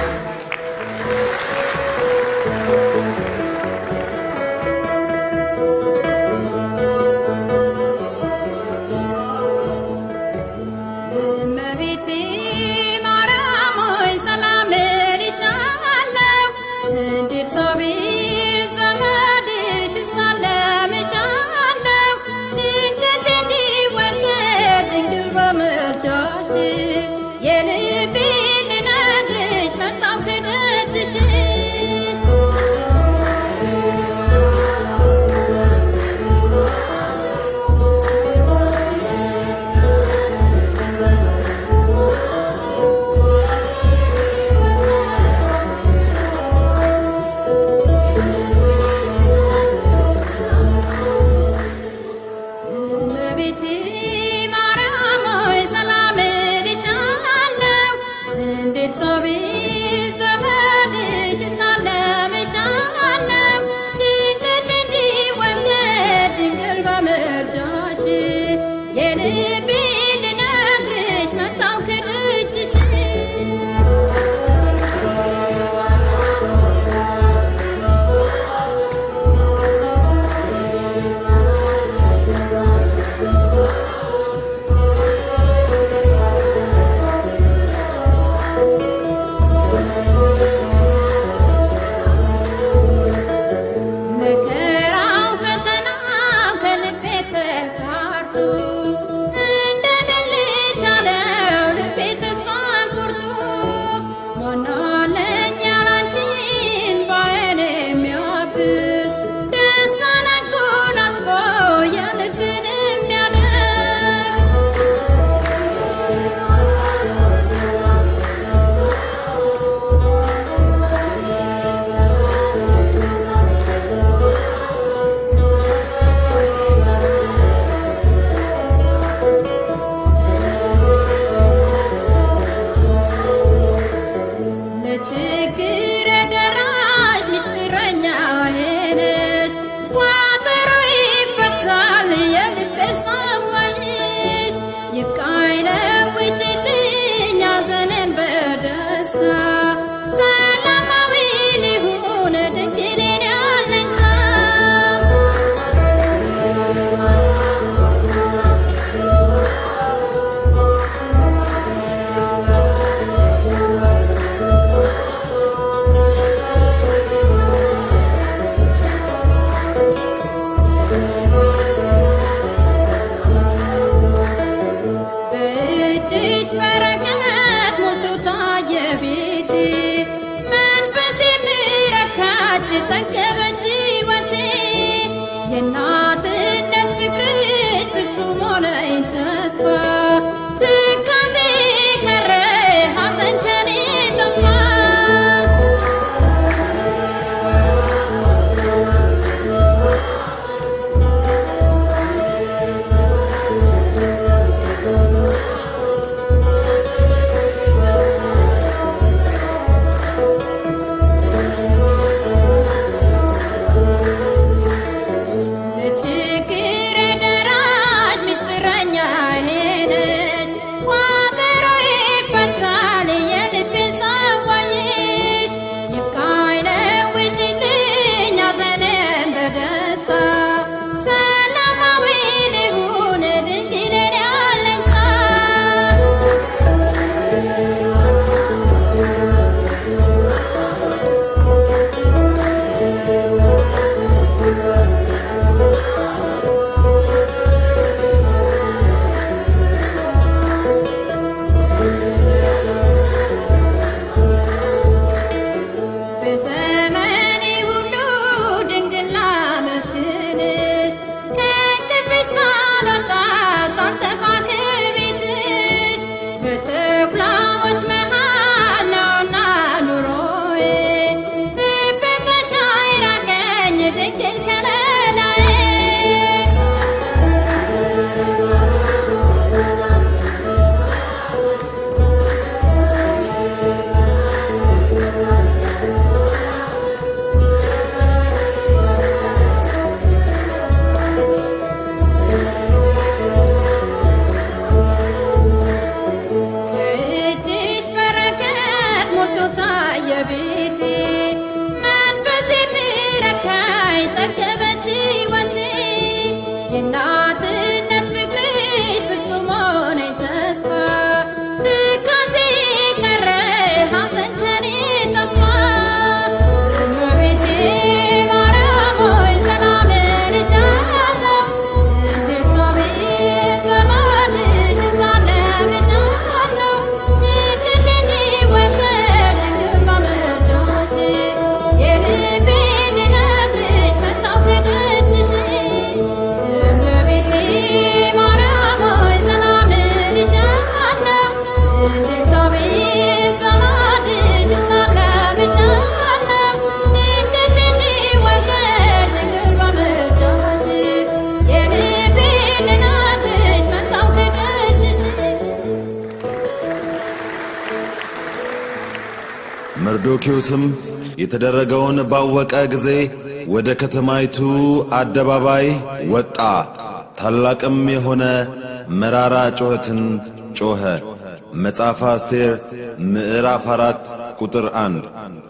እመቤቴ ማርያም ሆይ ሰላም እልሻለሁ። እንዴት ሰው ቤት ዘመድሽ እሳለምሻለሁ። ጭንቀቴ እንዲወገድ ድንግል በምልጃሽ የልቤን ልነግርሽ መጣሁ ከደጅሽ እመቤቴ ማርያም ሆይ ሰላም እልሻለሁ። መርዶኪዮስም የተደረገውን ባወቀ ጊዜ ወደ ከተማይቱ አደባባይ ወጣ። ታላቅም የሆነ መራራ ጩኸትን ጮኸ። መጽሐፈ አስቴር ምዕራፍ አራት ቁጥር አንድ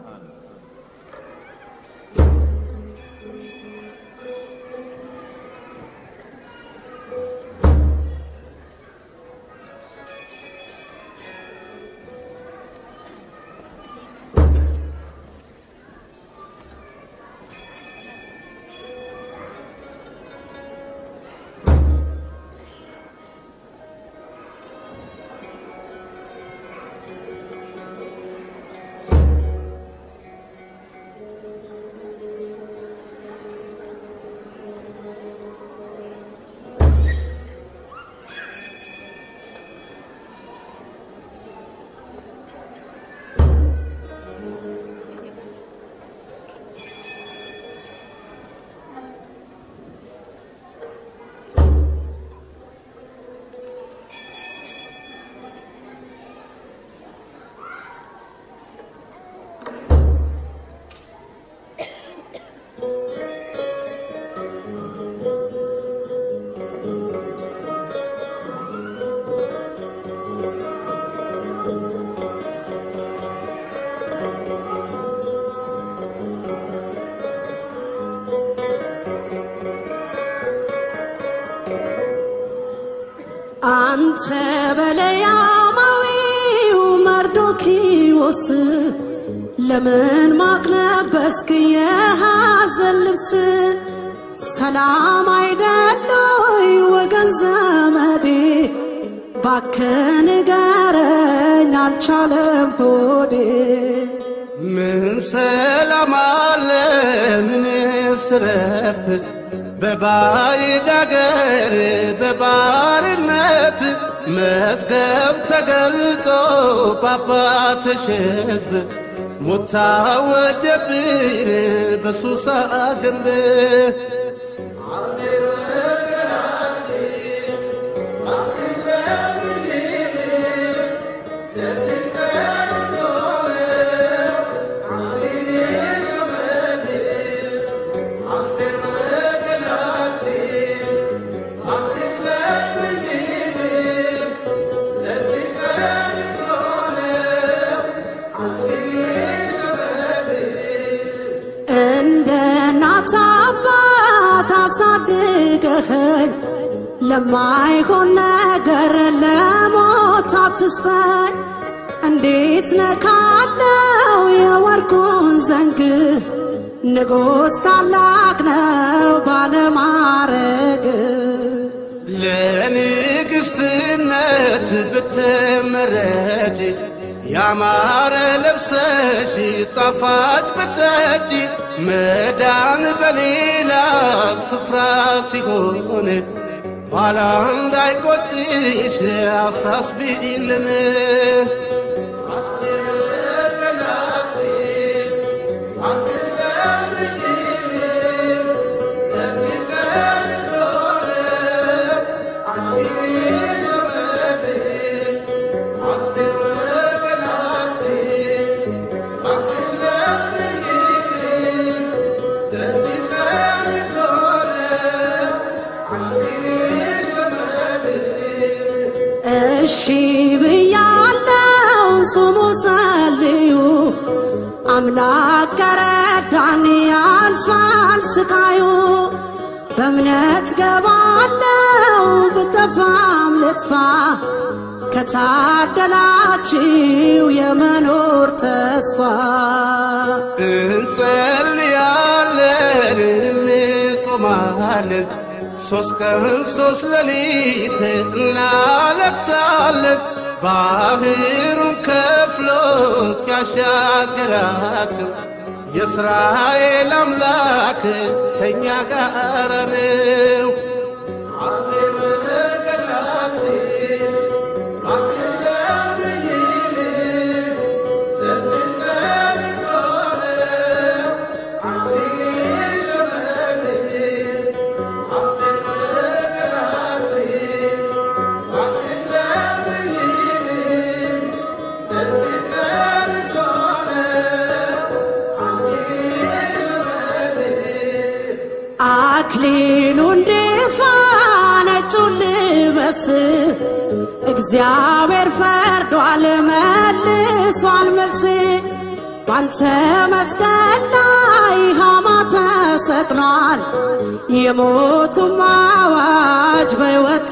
አንተ በለያማዊው መርዶኪዎስ ለምን ማቅ ለበስክ የሐዘን ልብስ? ሰላም አይደሎይ ወገን ዘመዴ፣ ባክህ ንገረኝ አልቻለም ሆዴ። ምን ሰላም አለ ምንስ ረፍት በባዕድ አገር በባርነት መዝገብ ተገልጦ በአባትሽ ሕዝብ ሞት ታወጀብን በሱሳ ግንብ እንደ እናት አባት አሳድገኸኝ ለማይሆን ነገር ለሞት አትስጠኝ። እንዴት ነካለው የወርቁን ዘንግ ንጉሥ ታላቅ ነው ባለማረግ ለንግሥትነት ብትመረጭ ያማረ ለብሰሽ ጣፋጭ ብትጠጪ መዳን በሌላ ስፍራ ሲሆን ኋላ እንዳይቆጭሽ አሳስቢልን። እሺ ብያለው ጹሙ ጸልዩ አምላክ ከረዳን ያልፋል ስቃዩ በእምነት ገባለው ብጠፋም ልጥፋ ከታደላችው የመኖር ተስፋ እንጸልያለን እንጾማለን ሶስት ቀን ሶስት ሌሊት እናለቅሳለን ባህሩን ከፍሎ ያሻገራችን የእስራኤል አምላክ ከእኛ ጋር ነው። አስቴር በገናችን እባክሽ ለምኝን ለዚች ቀን ከሆነ አንቺን ሸመን አስቴር በገናችን እባክሽ ለምኝን ለዚች ቀን ከሆነ አክሊሉ እንዲፋ ነጩን ልበስ እግዚአብሔር ፈርዷል መልሷል መልስ ባንተ መስቀል ላይ ሃማ ተሰቅሏል የሞቱም አዋጅ በሕይወት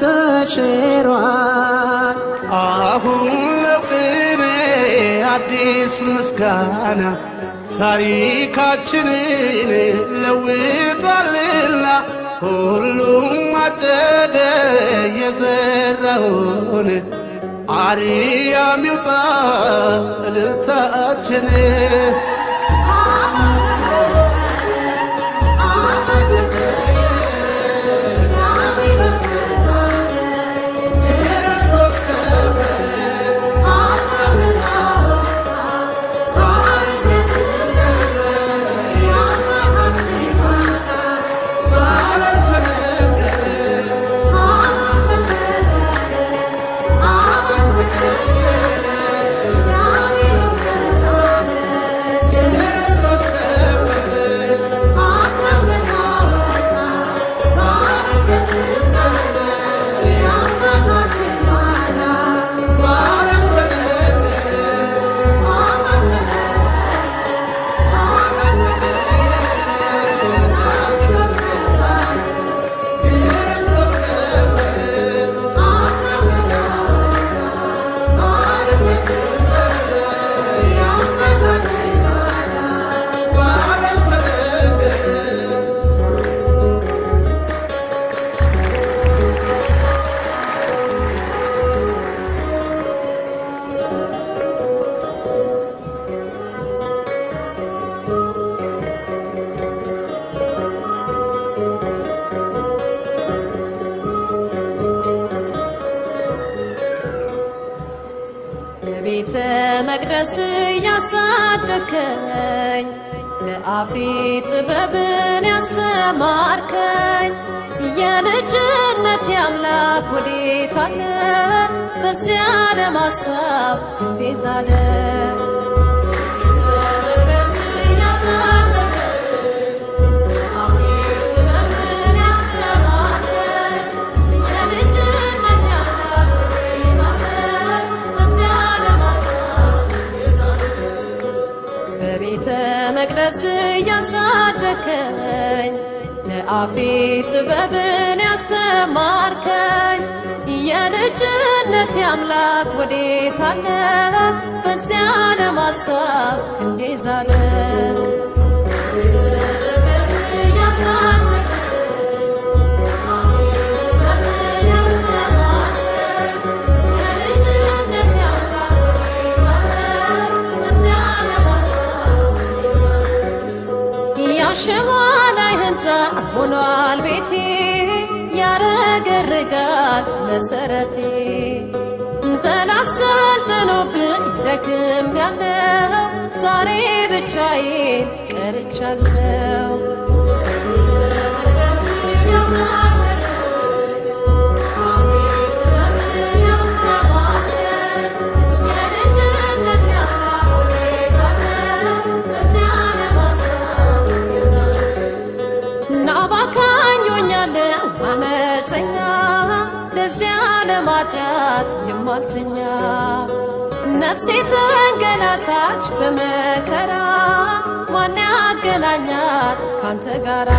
ተሽሯል አሁን ለቅኔ አዲስ ምስጋና ታሪካችንን ለውጧልና ሁሉም አጨደ የዘራውን አርያም ይውጣ እልልታችን በቤተ መቅደስ ያሳደከኝ ለአፌ ጥበብን ያስተማርከኝ የልጅነት አምላክ ወዴት አለ? በዚያ ለማሳብ ቤዛለ በቤተ መቅደስ ያሳደከኝ ለአፌ ጥበብን ያስተማርከኝ የልጅነት አምላክ ወዴት አለ? በዚያ ለማሳብ እንዴዛለ ያሸዋ ላይ ህንፃ ሆኗል ቤቴ ያረገርጋል መሰረቴ ጠላት ሰልጥኖብን ደክም ያለው ዛሬ ብቻዬን ቀርቻለሁ ናባካኞኛለሁ አመፀኛ ለዚያ ለማጣት የማልተኛ ነፍሴ ተንገላታች በመከራ ማን ያገናኛት ካንተ ጋራ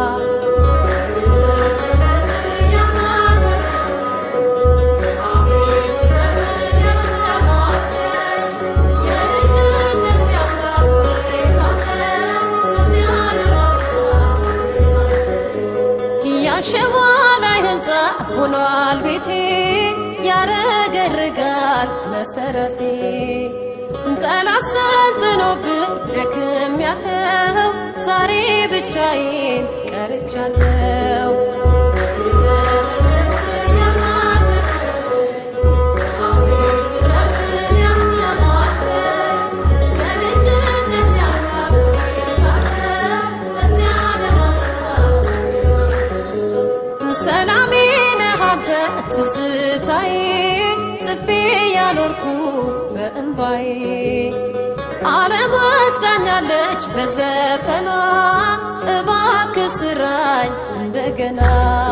ያሸዋ ላይ ህንፃ ሆኗል ቤቴ ያረገርጋል መሰረቴ ጠላት ሰልጥኖብን ደክም ያለው ዛሬ ብቻዬን ቀርቻለሁ ሰላሜ ነህ አንተ ትዝታዬ ጽፌ ያኖርኩ በእንባዬ ዓለም ወስዳኛለች በዘፈኗ እባክህ ስራኝ እንደ እንደገና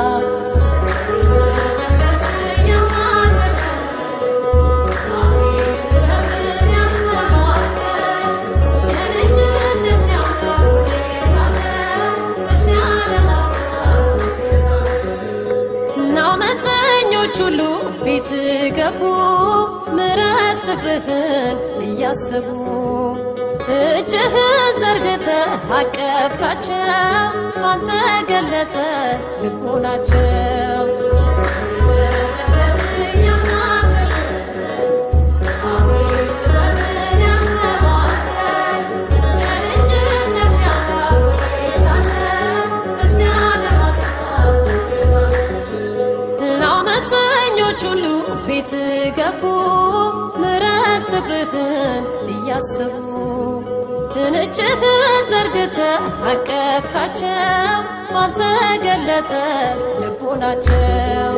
አመፀኞች ሁሉ ቤት ገቡ ምረት ፍቅርህን እያሰቡ እጅህን ዘርግተህ አቀፍካቸው አንተ ገለጠ ልቦናቸው አመፀኞች ሁሉ ቤት ገቡ ምረት ፍቅርህን እያሰቡ እጅህን ዘርግተህ አቀፍካቸው አንተ ገለጠ ልቦናቸው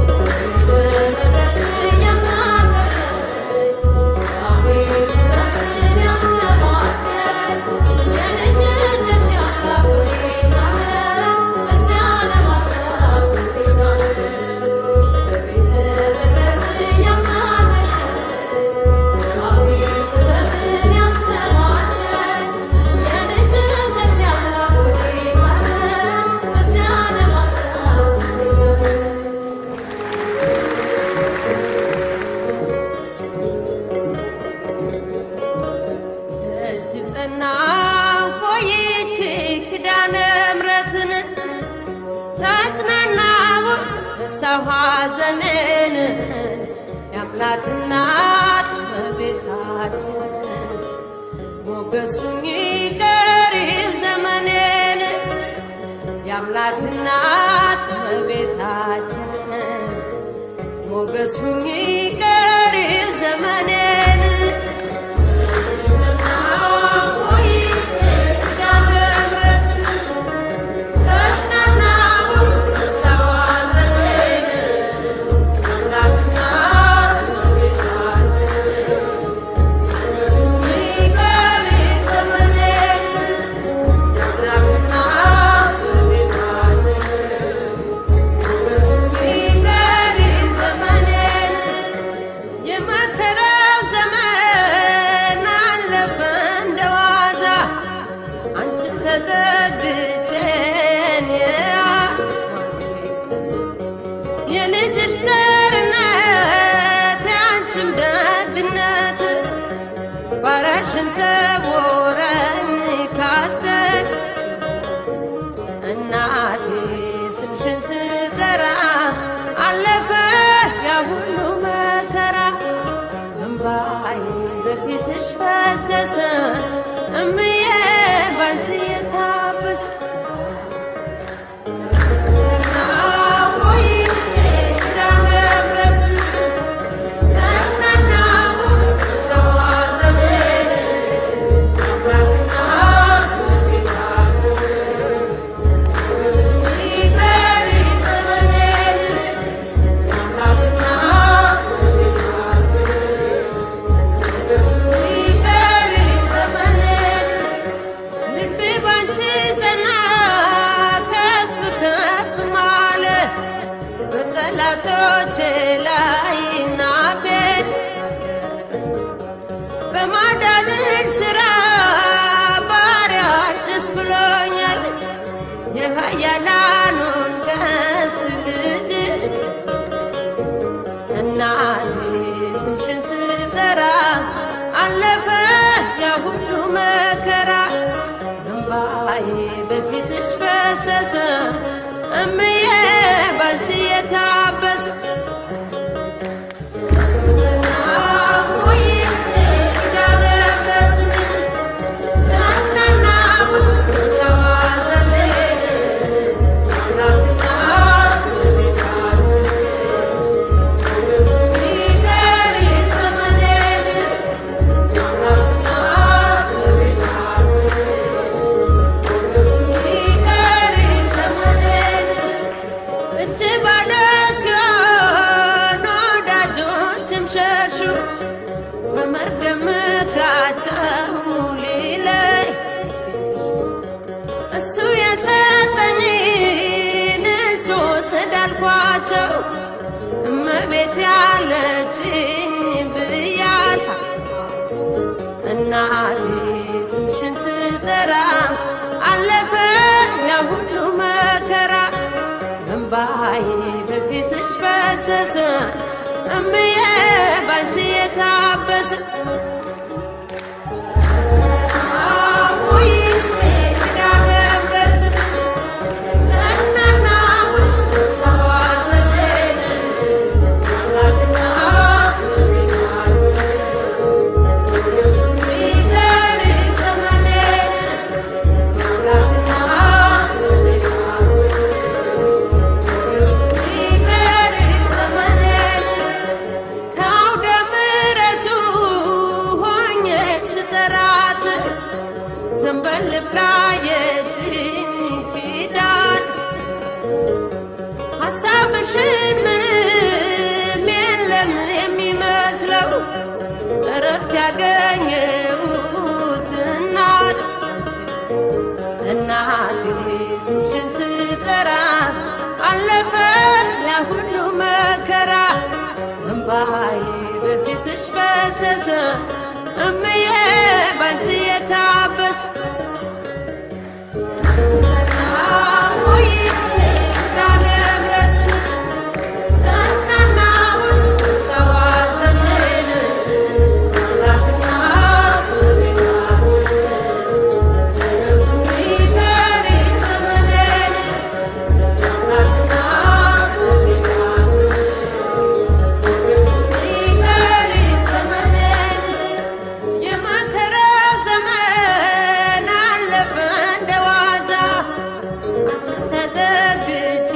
እጅጠና ቆይቼ ኪዳነ ምሕረትን ተጽናናው ረሳሁ ሐዘኔን የአምላክ እናት በቤታችን ሞገሱኝ ቀሪው ዘመኔን የአምላክ እናት በቤታችን ሞገሱኝ ቀሪው ዘመኔን የመከራው ዘመን አለፈ እንደዋዛ አንቺን ተጠግቼን የልጅሽ ቸርነት የአንቺም ደግነት ባሪያሽን ሰውረኝ ካስደግ እናቴ ስምሽን ስጠራ አለፈ ያ ሁሉ መከራ እምባዬ በፊትሽ ፈሰሰ እምዬ ባንቺ የታበሰ ልቤ ባንቺ ጸና ከፍ ከፍ ማለ በጠላቶቼ ላይ ናፌ በማዳንሽ ስራ ባሪያሽ ደስ ብሎኛል የኃያላኑን ቀስት ልጅ እናቴ ስምሽን ስጠራ አለፈ ያ ሁሉ መከራ እምባዬ በፊትሽ ፈሰሰ እምዬ ባንቺ የታበሰ እጅ ባለ ናቸው እመቤት ያለችኝ ብያሳ እናቴ ስምሽን ስጠራ አለፈ ያ ሁሉ መከራ እምባዬ በፊትሽ ፈሰሰ እምዬ ባንቺ የታበሰ አሁይቼ ኪዳነ ምሕረት እናና ሰዋ ዘመን አምላክና ከአውደ ምሕረቱ ሆኜ ስጠራት ዘንበል ብላ የእጅኝ ኪዳን ሀሳብሽን ምንም የለም የሚመስለው እረፍት ያገኘሁት እናት እናቴ ስምሽን ስጠራ አለፈ ያ ሁሉ መከራ እምባዬ በፊትሽ ፈሰሰ እምዬ ባንቺ የታበሰ አሁይቼ ኪዳነ ምሕረት ተናናውን ሰዋ ዘመን አምላክና እመቤታችን እሱ ይቀር ዘመኔን አምላክና እመቤታችን እሱ ይቀር ዘመኔን የመከራ ዘመን አለፈ እንደ ዋዛ አንቺን ተጠግቼ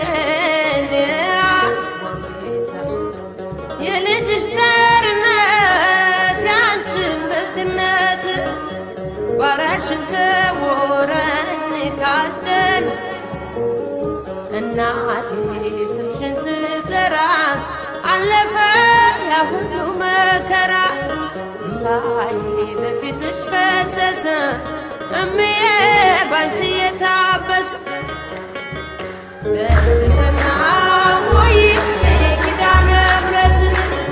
የልጅሽ ቸርነት ያንቺን ደግነት ባሪያሽን ሰውረኝ ካስጨን እናቴ ስምሽን ስጠራ አለፈ ያ ሁሉ መከራ እምባዬ በፊትሽ ፈሰሰ እምዬ ባንቺ የታበሰ በትህትና ቆይቼ ኪዳነ ምሕረትን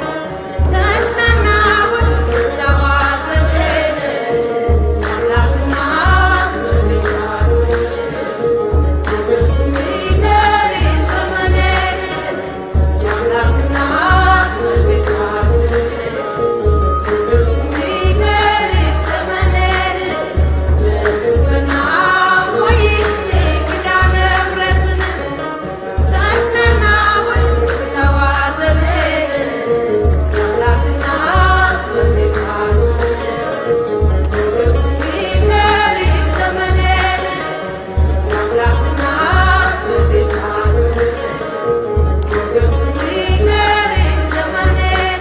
ተናናውን ሰባ ዘመን አምላክና እመቤታችን እሱ ይቀር ዘመኔን የአምላክና እመቤታችን እሱ ይቀር ዘመኔን በትህትና ቆይቼ ኪዳነ ምሕረትን ተናናውን ሰባ ዘመን የአምላክና እመቤታችን እሱ ይቀር ዘመኔን የአምላክና እመቤታችን እሱ ይቀር ዘመኔን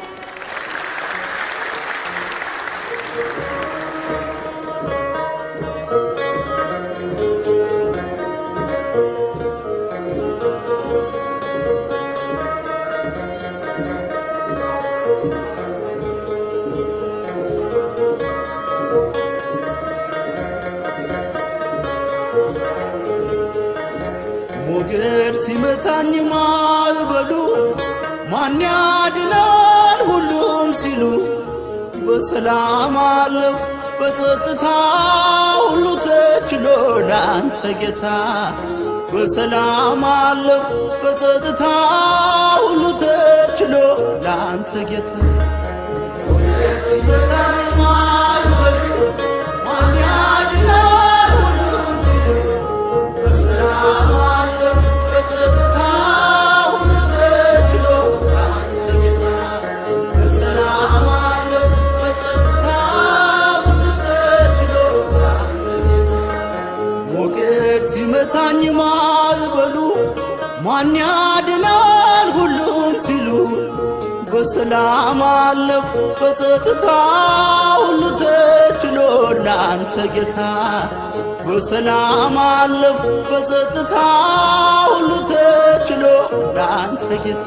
ሞገድ ሲመታኝ ማልበሉ ማን ያድናል ሁሉም ሲሉ በሰላም አለፍ በጸጥታ ሁሉ ተችሎ ላንተ ጌታ በሰላም አለፍ በጸጥታ ሁሉ ተችሎ ላንተ ጌታ ሞገድ ሲመታኝ ማልበሉ ማን ያድናል ሁሉም ሲሉ በሰላም አለፍ በጸጥታ ሁሉ ተችሎ አንተ ጌታ በሰላም አለፍ በጸጥታ ሁሉ ተችሎ አንተ ጌታ ሞገድ ሲመታኝ ማልበሉ ማን ያድናል ሁሉም ሲሉ በሰላም አለፍ በጸጥታ ሁሉ ተችሎ ለአንተ ጌታ በሰላም አለፍ በጸጥታ ሁሉ ተችሎ ለአንተ ጌታ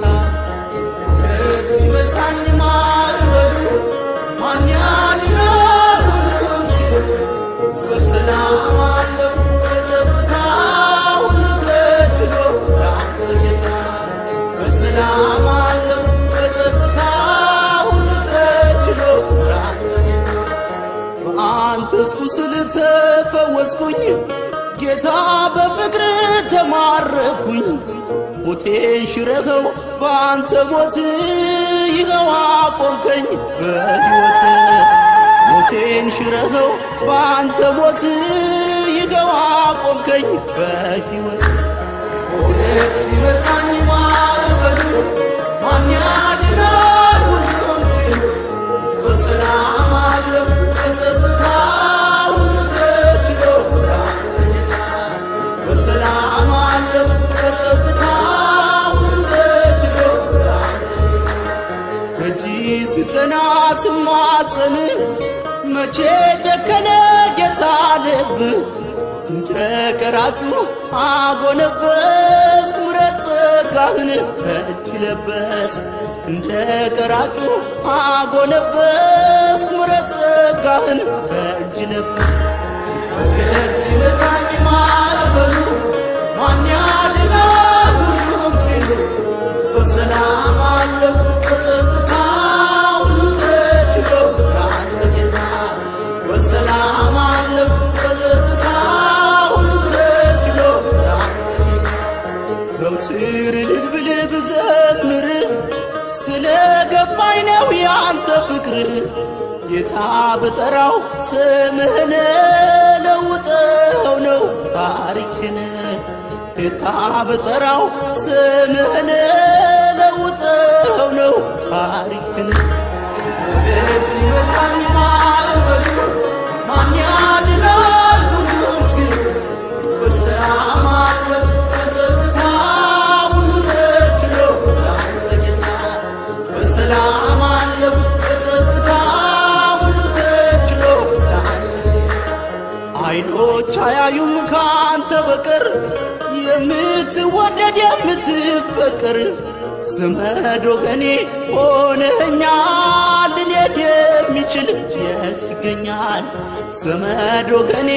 ሲመታኝ ማልበሉ ማን ያድናል ሁሉም ሲሉ በሰላም አለፍ በጸጥታ ሁሉ ተችሎ ለአንተ ጌታ ተፈወስኩ ስል ተፈወስኩኝ ጌታ በፍቅር ተማረኩኝ ሞቴን ሽረኸው በአንተ ሞት ይኸው አቆምከኝ በሕይወት ሞቴን ሽረኸው በአንተ ሞት ይኸው አቆምከኝ በሕይወት ሞት ሲመታኝ ማዕበሉ ማን ያድናል ሁሉም ሲሉ በሰላም አለፉ በጸጥታ ሁሉ ተችሎ ለአንተ ጌታ በሰላም አለፉ በጸጥታ ሁሉ ተችሎ ለአንተ ደጅ ስጠና ስማጸን መቼ ጨከነ ጌታ ልብ እንደ ቀራጩ አጎነበስኩ ምረት ጸጋህን እጅ ለበስ እንደ ቀራጩ አጎነበስኩ ምረት ጸጋህን እጅ ለበስ ሞገድ ሲመታኝ ማዕበሉ ማን ያድናል ሁሉም ሲሉ በሰላም አለፉ በጸጥታ ሁሉ ተችሎ ለአንተ ጌታ በሰላም አለፉ በጸጥታ ሁሉ ተችሎ ለአንተ ጌታ ዘውትር እልል ብልህ ብዘምር ስለ ገባኝ ነው ያንተ ፍቅር ጌታ በጠራው ስምህን ለውጠው ነው ታሪክን ጌታ በጠራው ስምህን ለውጠው ነው ታሪክን ሞገድ ሲመታኝ ማዕበሉ ማን ያድናል ሁሉም ሲሉ በሰላም አለፉ በጸጥታ ሁሉ ተችሎ ለአንተ ጌታ በሰላም አለፉ በጸጥታ ሁሉ ተችሎ ለአንተ አይኖች አያዩም ከአንተ በቀር የምትወደድ የምትፈቀር ዘመድ ወገኔ ሆነኛል ልንሄድ የሚችል የት ይገኛል ዘመድ ወገኔ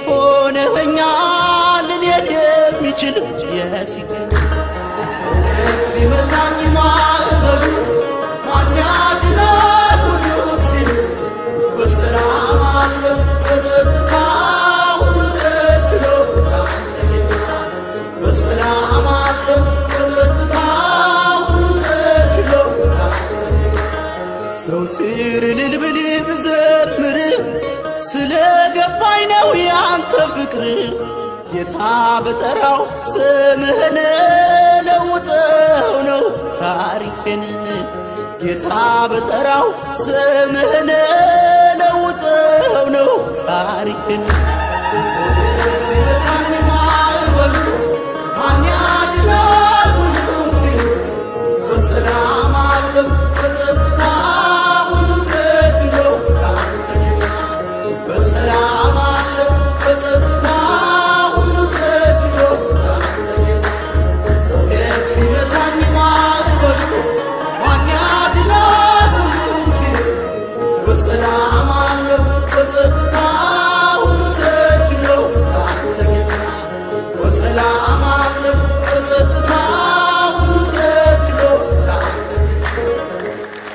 ሆነኛል ልንሄድ የሚችል የት ይገኛል ሞገድ ሲመታኝ ማዕበሉ ማን ያድናል ሁሉም ሲሉ በሰላም አለፉ በጸጥታ ሁሉ ተችሎ ለአንተ ጌታ በሰላም አለፉ በጸጥታ ሁሉ ተችሎ ለአንተ ዘውትር እልል ብል ብዘምር ስለ ገባኝ ነው ያንተ ፍቅር ጌታ በጠራው ስምህን ለውጠው ነው ታሪክን ጌታ በጠራው ስምህን ለውጠው ነው ታሪክን ሞገድ ሲመታኝ ማዕበሉ ማን ያድናል ሁሉም ሲሉ በሰላም አለፉ በጸጥታ ሁሉ ተችሎ ለአንተ ጌታ በሰላም አለፉ በጸጥታ ሁሉ ተችሎ ለአንተ ጌታ ሞገድ ሲመታኝ ማዕበሉ ማን ያድናል ሁሉም ሲሉ በሰላም አለፉ በጸጥታ ሁሉ ተችሎ ለአንተ ጌታ በሰላም አለፉ በጸጥታ ሁሉ ተችሎ ለአንተ ጌታ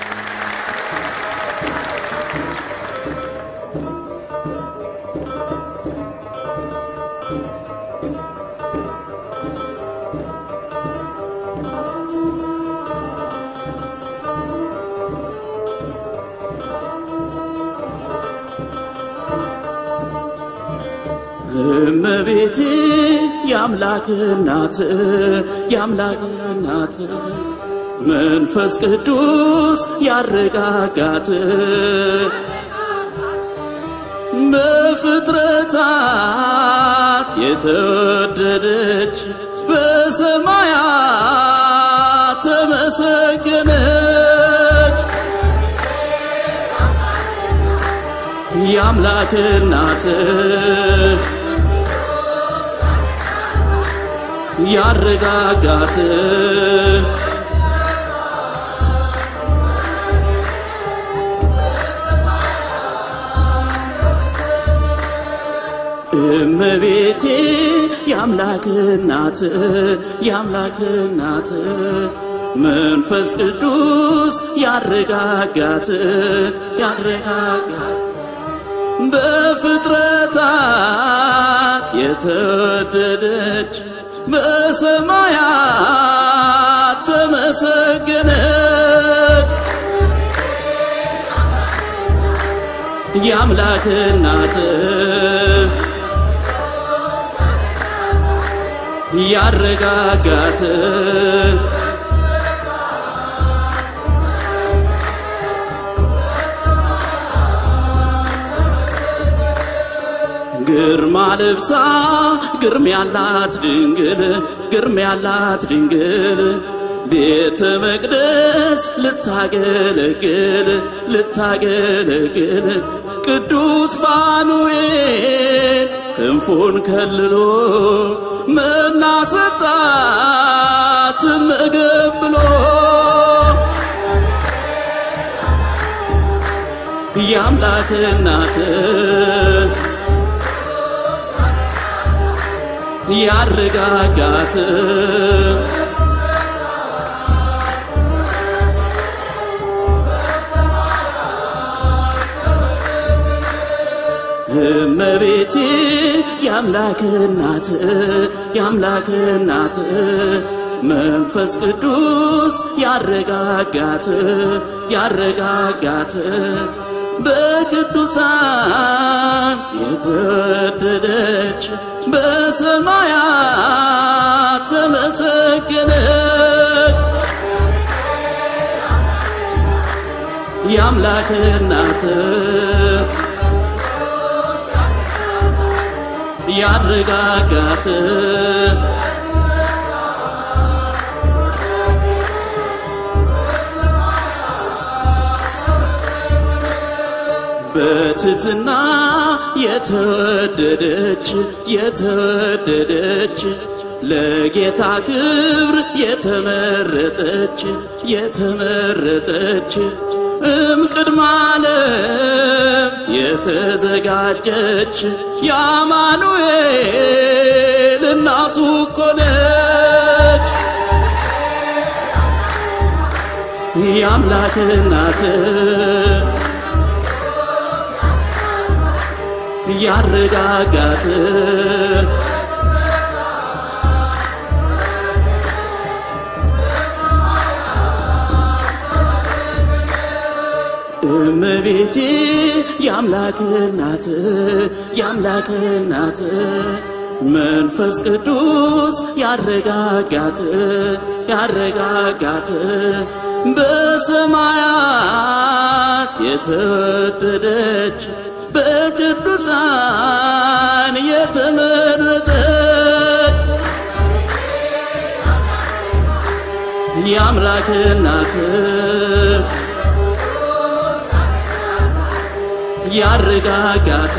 እመቤቴ የአምላክ እናት የአምላክ እናት መንፈስ ቅዱስ ያረጋጋት በፍጥረታት የተወደደች በሰማያት ተመሰገነች የአምላክ እናት ያረጋጋት እመቤቴ የአምላክ እናት የአምላክ እናት መንፈስ ቅዱስ ያረጋጋት ያረጋጋት በፍጥረታት የተወደደች በሰማያት ተመሰገነች የአምላክ እናት ያረጋጋት ግርማ ልብሳ ግርም ያላት ድንግል ግርም ያላት ድንግል ቤተ መቅደስ ልታገለግል ልታገለግል ቅዱስ ፋኑኤል ክንፉን ከልሎ መና ሰጣት ምግብ ብሎ የአምላክ እናት ያረጋጋት እመቤቴ የአምላክ እናት የአምላክ እናት መንፈስ ቅዱስ ያረጋጋት ያረጋጋት በቅዱሳን የተወደደች በሰማያት ተመሰገነች የአምላክ እናት ያረጋጋት በትትና የተወደደች የተወደደች ለጌታ ክብር የተመረጠች የተመረጠች እም ቅድመ ዓለም የተዘጋጀች የአማኑኤል እናቱ እኮ ነች የአምላክ እናት ያረጋጋት እመቤቴ የአምላክ እናት የአምላክ እናት መንፈስ ቅዱስ ያረጋጋት ያረጋጋት በሰማያት የተወደደች በቅዱሳን የተመረጠች የአምላክ እናት ያረጋጋት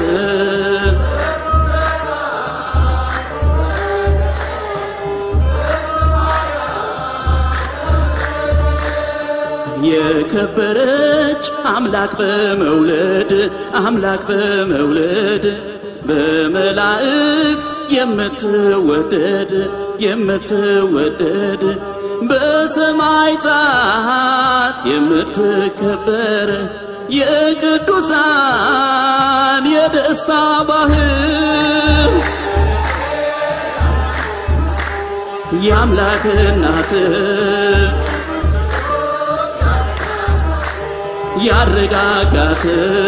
የከበረች አምላክ በመውለድ አምላክ በመውለድ በመላእክት የምትወደድ የምትወደድ በሰማይታት የምትከበር የቅዱሳን የደስታ ባህር የአምላክ እናት ያረጋጋት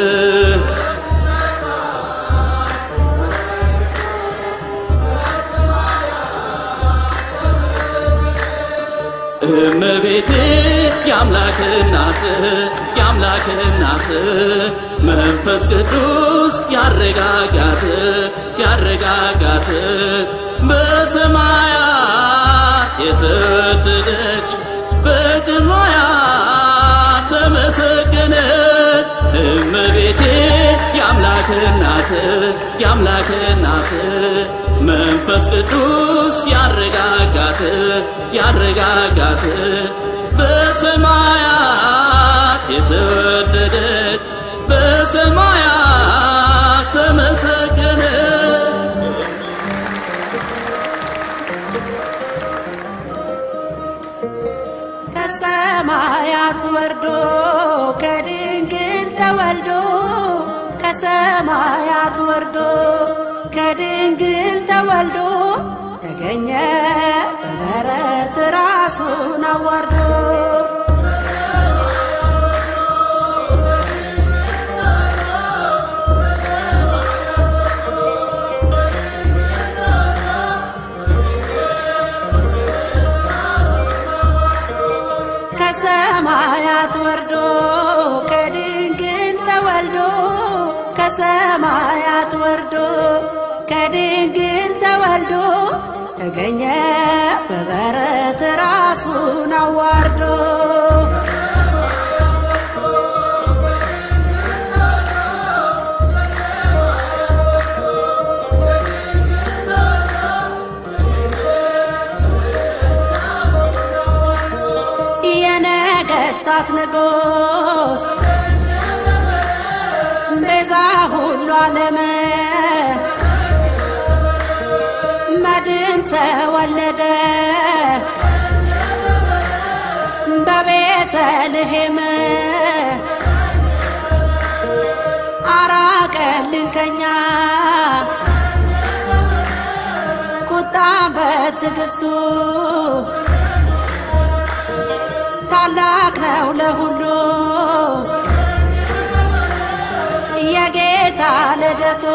እመቤቴ የአምላክ እናት የአምላክ እናት መንፈስ ቅዱስ ያረጋጋት ያረጋጋት በሰማያት የተወደደች በቅድሞያት ተመሰገነች እመቤቴ የአምላክ እናት የአምላክ እናት መንፈስ ቅዱስ ያረጋጋት ያረጋጋት በሰማያት የተወደደች በሰማያት ተመሰገነች ከሰማያት ወርዶ ከድንግል ተወልዶ ከሰማያት ወርዶ ከድንግል ተወልዶ ተገኘ በበረት ራሱን አዋርዶ ከሰማያት ወርዶ ከድንግል ተወልዶ ከሰማያት ወርዶ ከድንግል ተወልዶ ተገኘ በበረት ራሱን አዋርዶ የነገስታት ንጉሥ ቤዛ ሁሉ ዓለም መድን ተወለደ በቤተልሔም አራቀልን ከኛ ቁጣ በትዕግስቱ ታላቅ ነው ለሁሉ የጌታ ልደቱ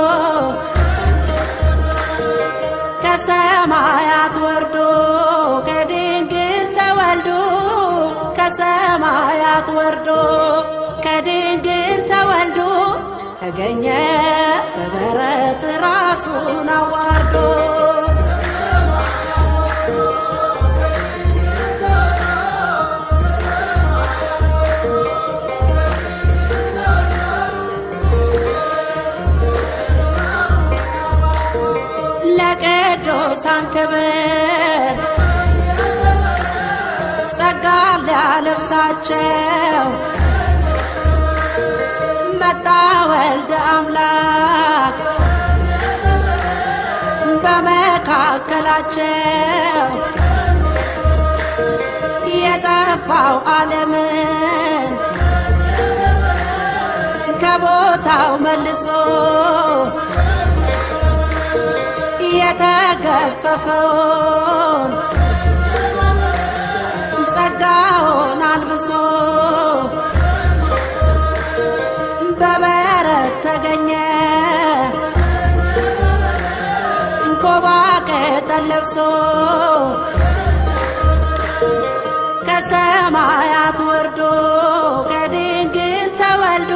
ከሰማያት ወርዶ ከድንግል ተወልዶ ከሰማያት ወርዶ ከድንግል ተወልዶ ተገኘ በበረት ራሱን አዋርዶ ለቅዱሳን ክብር ጸጋ ሊያለብሳቸው መጣ ወልደ አምላክ በመካከላቸው የጠፋው ዓለምን ከቦታው መልሶ የተገፈፈውን ጸጋውን አልብሶ በበረት ተገኘ እንኮባ ቅጠል ለብሶ ከሰማያት ወርዶ ከድንግል ተወልዶ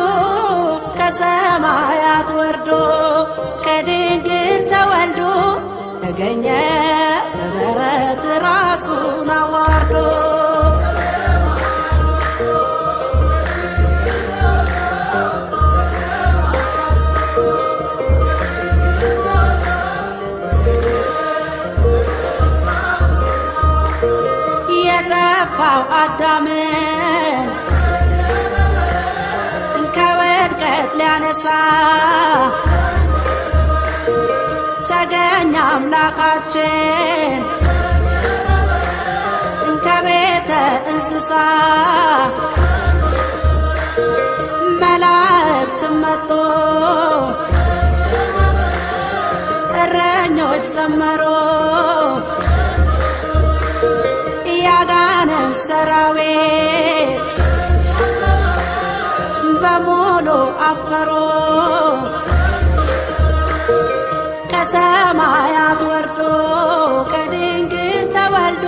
ከሰማያት ወርዶ ከድንግል ተወልዶ ተገኘ በበረት ራሱን አዋርዶ የጠፋው አዳምን ከውድቀት ሊያነሳ ተገኘ አምላካችን ከቤተ እንስሳ መላእክትም መጥቶ እረኞች ዘመሮ ያጋንን ሰራዊት በሙሉ አፈሮ ከሰማያት ወርዶ ከድንግል ተወልዶ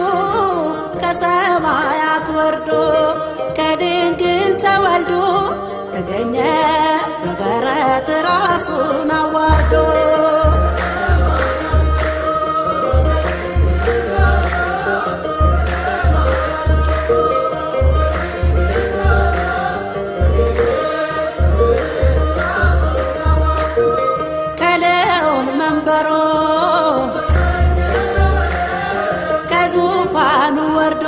ከሰማያት ወርዶ ከድንግል ተወልዶ ተገኘ በበረት ራሱን አዋርዶ ከልዑል መንበሮ ከዙፋኑ ወርዶ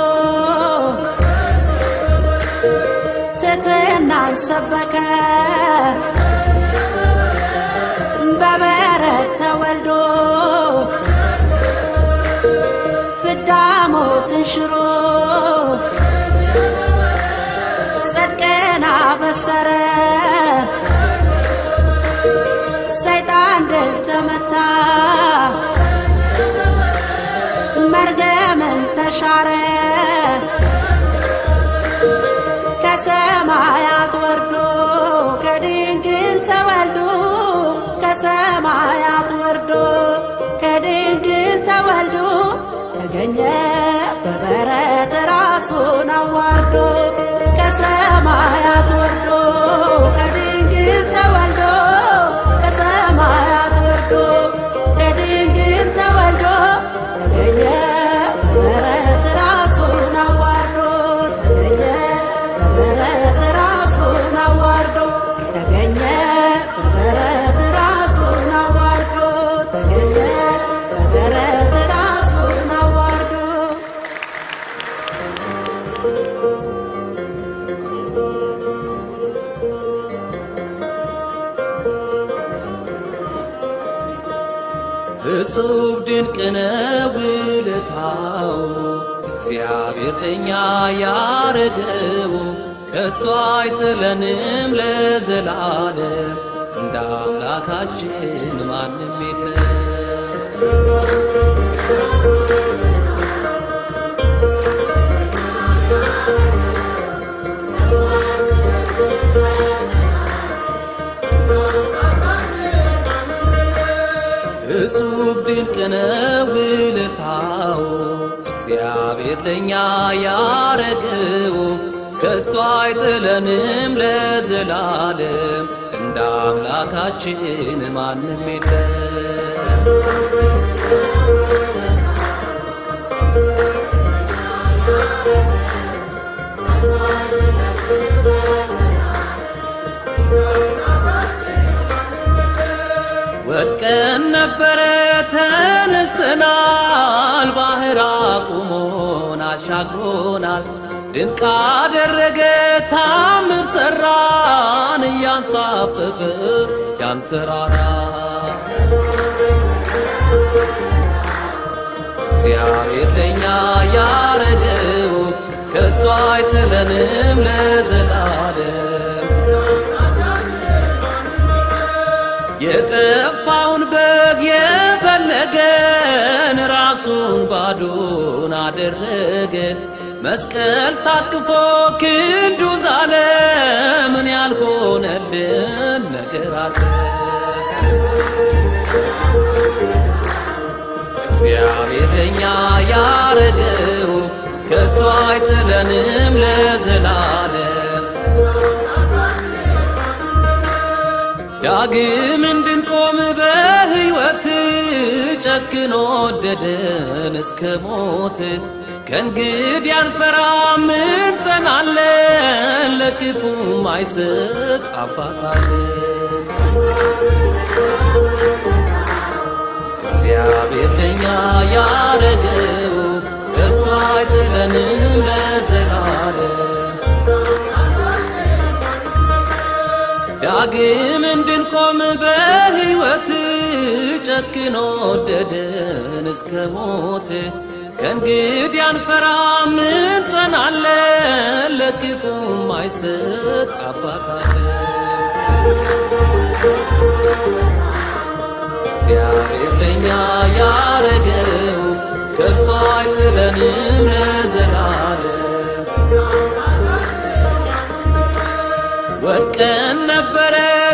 ትሕትናን ሰበከ በበረት ተወልዶ ፍዳ ሞትን ሽሮ ጽድቅን አበሰረ ከሰማያት ወርዶ ከድንግል ተወልዶ ተገኘ በበረት ራሱን አዋርዶ ከሰማያት ወርዶ ከድንግል ተወልዶ ከሰማያት ወርዶ ከድንግል ተወልዶ ተገኘ በበረት ራሱን አዋርዶ ተገኘ በበረት ራሱን አዋርዶ ተገኘ በበረት ራሱን አዋርዶ ተገኘ በበረት ራሱን አዋርዶ እጹብ ድንቅ ነው ውለታው እግዚአብሔር ለእኛ ያረገው ከቶ አይጥለንም ለዘላለም እንደ አምላካችን ማንም የለም። እጹብ ድንቅ ነው ውለታው እግዚአብሔር ለእኛ ያረገው ከቶ አይጥለንም ለዘላለም እንደ አምላካችን ማንም የለም። ወድቀን ነበረ ተነስተናል፣ ባህር አቁሞን አሻግሮናል። ድንቅ አደረገ ታምር ሰራን፣ እያንሳፈፈ ያን ተራራ እግዚአብሔር ለእኛ ያረገው ከቶ አይጥለንም ለዘላለም የጠፋውን በግ የፈለገን ራሱን ባዶን አደረገ። መስቀል ታቅፎ ክንዱ ዛለ። ምን ያልሆነልን ነገር አለ? እግዚአብሔር ለእኛ ያረገው ከቶ አይጥለንም ለዘላለም ዳግም እንድንቆም በሕይወት ጨክኖ ወደደን እስከ ሞት ከእንግዲህ አንፈራም እንጸናለን ለክፉም አይሰጥ አባታለን እግዚአብሔር ለእኛ ያረገው ከቶ አይጥለንም ለዘላለም ዳግም እንድንቆም በሕይወት ጨክኖ ወደደን እስከ ሞት ከእንግዲህ አንፈራም እንጸናለን ለክፉም አይሰጥ አባታለን እግዚአብሔር ለእኛ ያረገው ከቶ አይጥለንም ለዘላለም ወድቀን ነበረ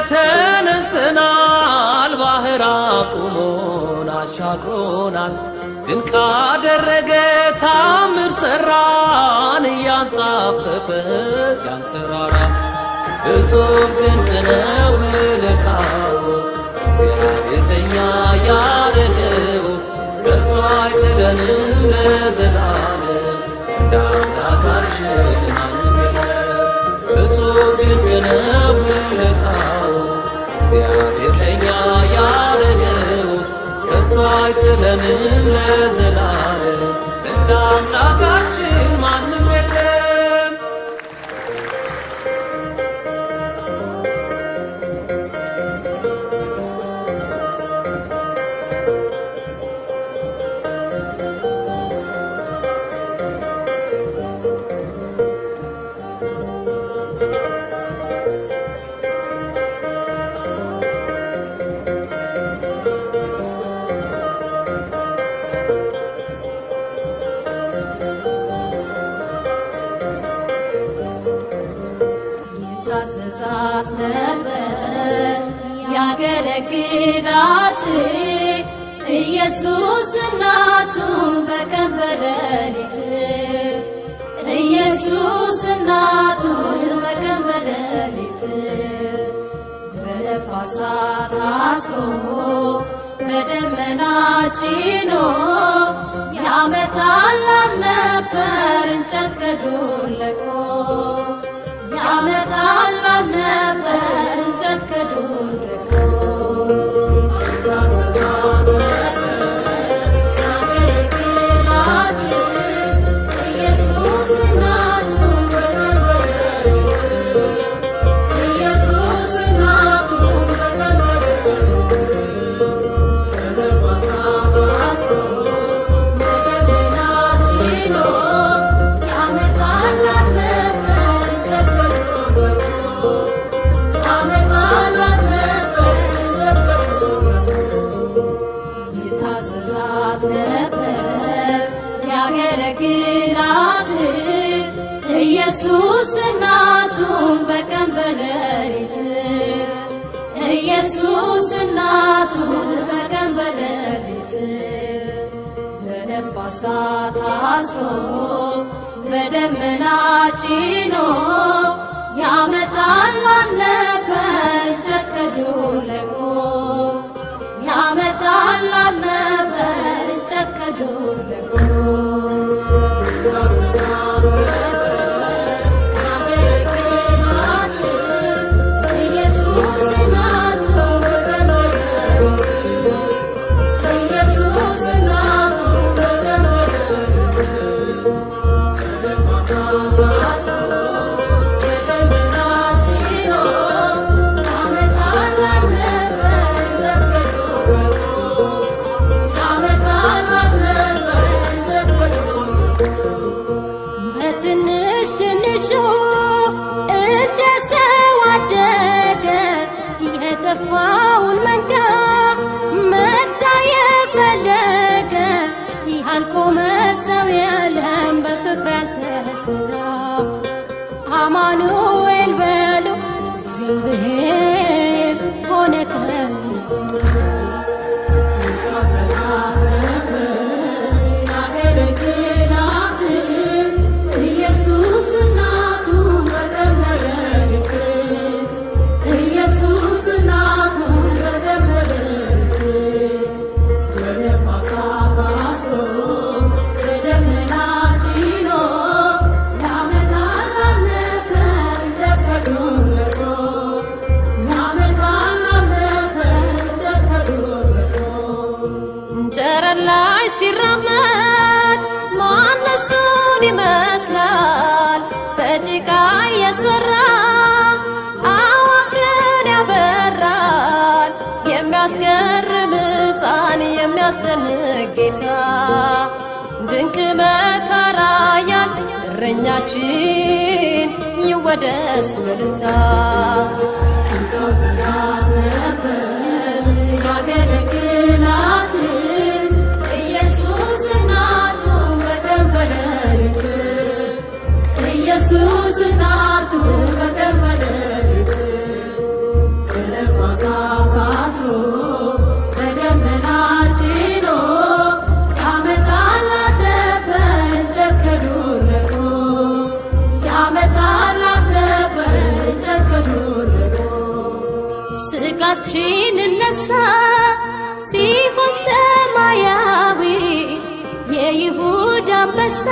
ተነስተናል፣ ባህር አቁሞን አሻግሮናል። ድንቅ አደረገ ታምር ሰራን፣ እያንሳፈፈ ያን ተራራ እጹብ ድንቅ ነው ውለታው እግዚአብሔር ለእኛ ያረገው ከቶ አይጥለንም ለዘላለም እንደ አምላካችን ማንም የለም። እጹብ ድንቅ ነው ውለታው እግዚአብሔር ለእኛ ያረገው ከቶ አይጥለንም ለዘላለም እንደ አምላካችን ማንም የለም። ያገለግላት ኢየሱስ እናቱን በቀን በሌሊት ኢየሱስ እናቱን በቀን በሌሊት በነፋሳት አስሮ በደመና ጭኖ ያመጣላት ነበር እንጨት ከዱር ለቅሞ ያመጣላት ነበር እንጨት ከዱር ለቅሞ ኢየሱስ እናቱን ኢየሱስ እናቱን ያመጣላት ነበር እንጨት ይታዘዛት ነበር ያገለግላት ኢየሱስ እናቱን በቀን በሌሊት ኢየሱስ እናቱን በቀን በሌሊት በነፋሳት አስሮ በደመና ጭኖ ያመጣላት ነበር እንጨት ከዱር ለቅሞ ያመጣላት ነበር እንጨት ከዱር ለቅሞ ኢየሱስ እናቱን ኢየሱስ እናቱን ያመጣላት ነበር በትንሽ ትንሹ እንደ ሰው አደገ የጠፋውን መንጋ መታ የፈለገ ያልቆመ ሰው የለም በፍቅር ያልተሰራ አማኑኤል በሉ እግዚአብሔር ሆነ ከእኛ ኢየሱስ እናቱን በቀን በሌሊት ኢየሱስ እናቱን በቀን በሌሊት በነፋሳት አስሮ በደመና ጭኖ ያመጣላት ነበር እንጨት ከዱር ለቅሞ ያመጣላት ነበር እንጨት ከዱር ለቅሞ ጨረር ላይ ሲራመድ ማነሱን ይመስላል በጭቃ የሰራ አዋፍን ያበራል የሚያስገርም ሕፃን የሚያስደንቅ ጌታ ድንቅ መካራ ያል እረኛችን ይወደስ በልታ ያገለግላት ኢየሱስ እናቱን በቀን በሌሊት ኢየሱስ እናቱን በቀን በሌሊት በነፋሳት አስሮ በደመና ጭኖ ያመጣላት ነበር እንጨት ከዱር ለቅሞ ያመጣላት ነበር እንጨት ከዱር ለቅሞ ስጋችን እነሳ ሲሆን ሰማያዊ የይሁዳ አንበሳ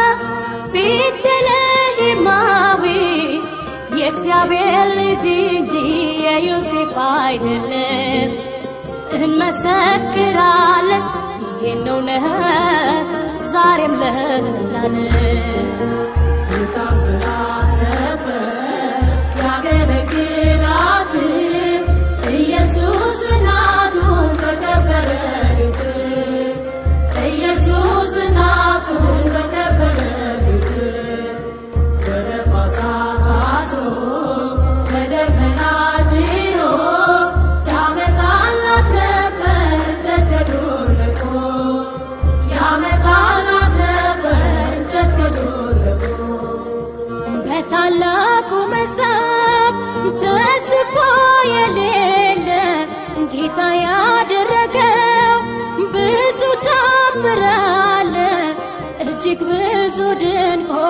ቤተልሔማዊ የእግዚአብሔር ልጅ እንጂ የዮሴፍ አይደለም። እንመሰክራለን ይህን እውነት ዛሬም ለዘላለም የታዘዛት ነበር ያገለግላት ኢየሱስ እናቱን በቀበረሊት ኢየሱስ እናቱን በቀበረሊት በነፋሳት አስሮ በደመና ጭኖ ያመጣላት ነበር እንጨት ከዱር ለቅሞ ያመጣላት ነበር እንጨት ከዱር ለቅሞ በታላቅ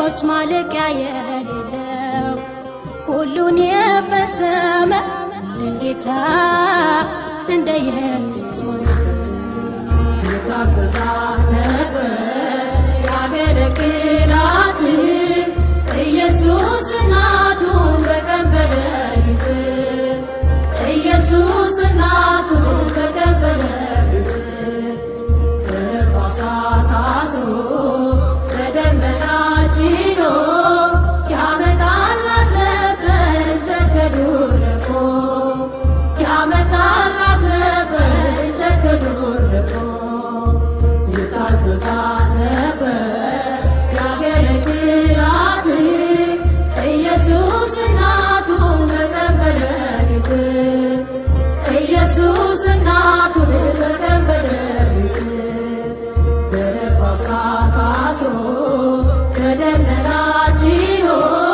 ለሰዎች ማለቂያ የሌለው ሁሉን የፈጸመ እንደ ጌታ እንደ ኢየሱስ ሆነ የታዘዛት ነበር ያገለግላት ኢየሱስ እናቱን በቀን በሌሊት ኢየሱስ እናቱን በቀን በሌሊት በነፋሳት አስሮ በደመና ጭኖ ያመጣላት ነበር እንጨት ከዱር ለቆ ያመጣላት ነበር እንጨት ከዱር ለቆ የታዘዛት ነበር ያገለግላት ኢየሱስ እናቱን በቀን በሌሊት ኢየሱስ እናቱን በቀን በሌሊት በነፋሳት አስሮ በደመና ጭኖ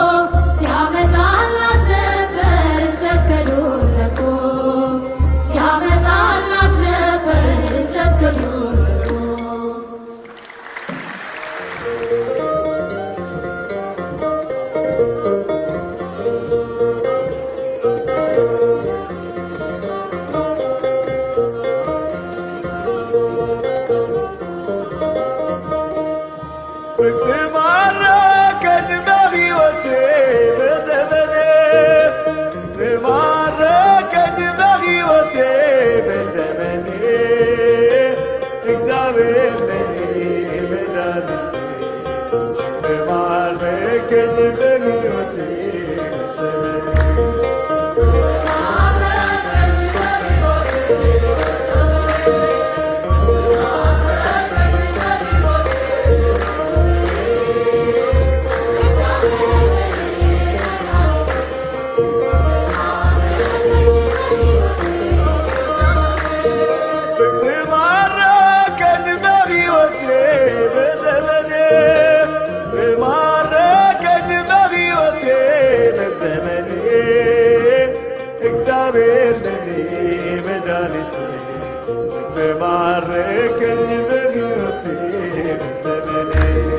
ያመጣላት ነበር እንጨት ከዱር ለቆ ያመጣላት ነበር እንጨት ከዱር ለቆ ፍቅር ማረከኝ በሕይወቴ በዘመኔ ፍቅር ማረከኝ በሕይወቴ በዘመኔ እግዚአብሔር ለኔ መድኃኒቴ ፍቅር ማረከኝ በሕይወቴ በዘመኔ ፍቅር ማረከኝ በሕይወቴ በዘመኔ ፍቅር ማረከኝ በሕይወቴ በዘመኔ እግዚአብሔር ለኔ መድኃኒቴ ፍቅር ማረከኝ በሕይወቴ በዘመኔ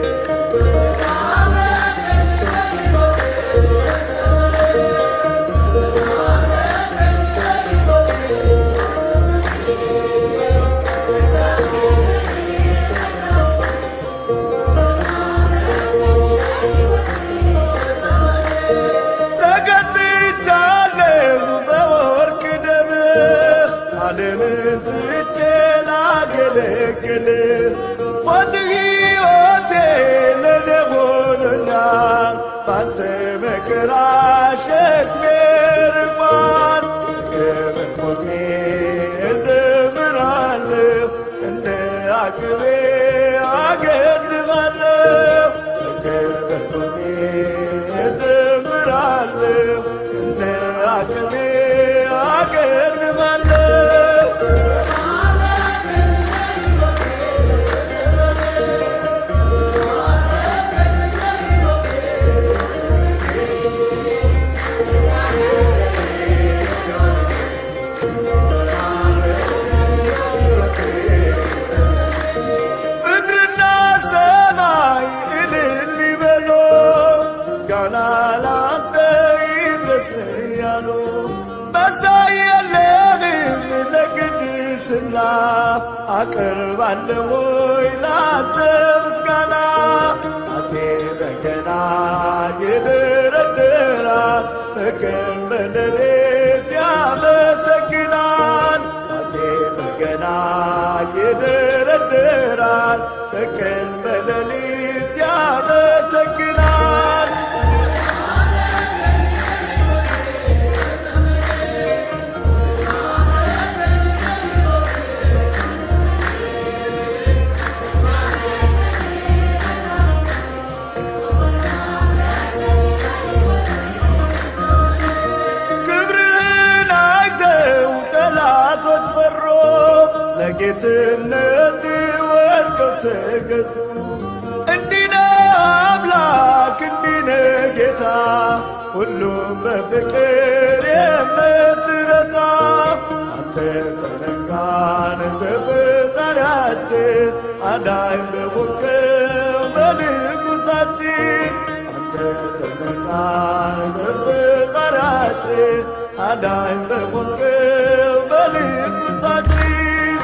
ተገዝቻለሁ በወርቅ ደም ዓለምን ትቼ ላገለግል ሞት ሕይወቴ ለኔ ሆኖኛል ባንተ መከራ ሸክሜ ርቋል ክብር ቆሜ እዘምራለሁ እንደ አቅሜ አገድባለሁ ክብር ቆሜ እዘምራለሁ እንደ አቅሜ አገድባለሁ ምድርና ሰማይ እልል ይበሉ፣ ምስጋና ላንተ ይድረስ እያሉ መሳይ የለህም ለቅድስና አቀርባለሁ ወይ ላንተ ምስጋና አቴ በገና ይደረድራል በቀን በሌሊት ያመሰግናል አቴ በገና ይደረድራል በቀን በሌሊት ያመሰግናል ክብርህን አይተው ጠላቶች ፈሮ ለጌትነት ወድቀው ተገዙ። እንዲህ ነህ አምላክ እንዲህ ነህ ጌታ ሁሉም በፍቅር የምትረታ አንተ ተነካን በፈጣሪያችን አዳኝ በሞከው በንጉሳችን አዳኝ በሆንከው በልብ ውስጣችን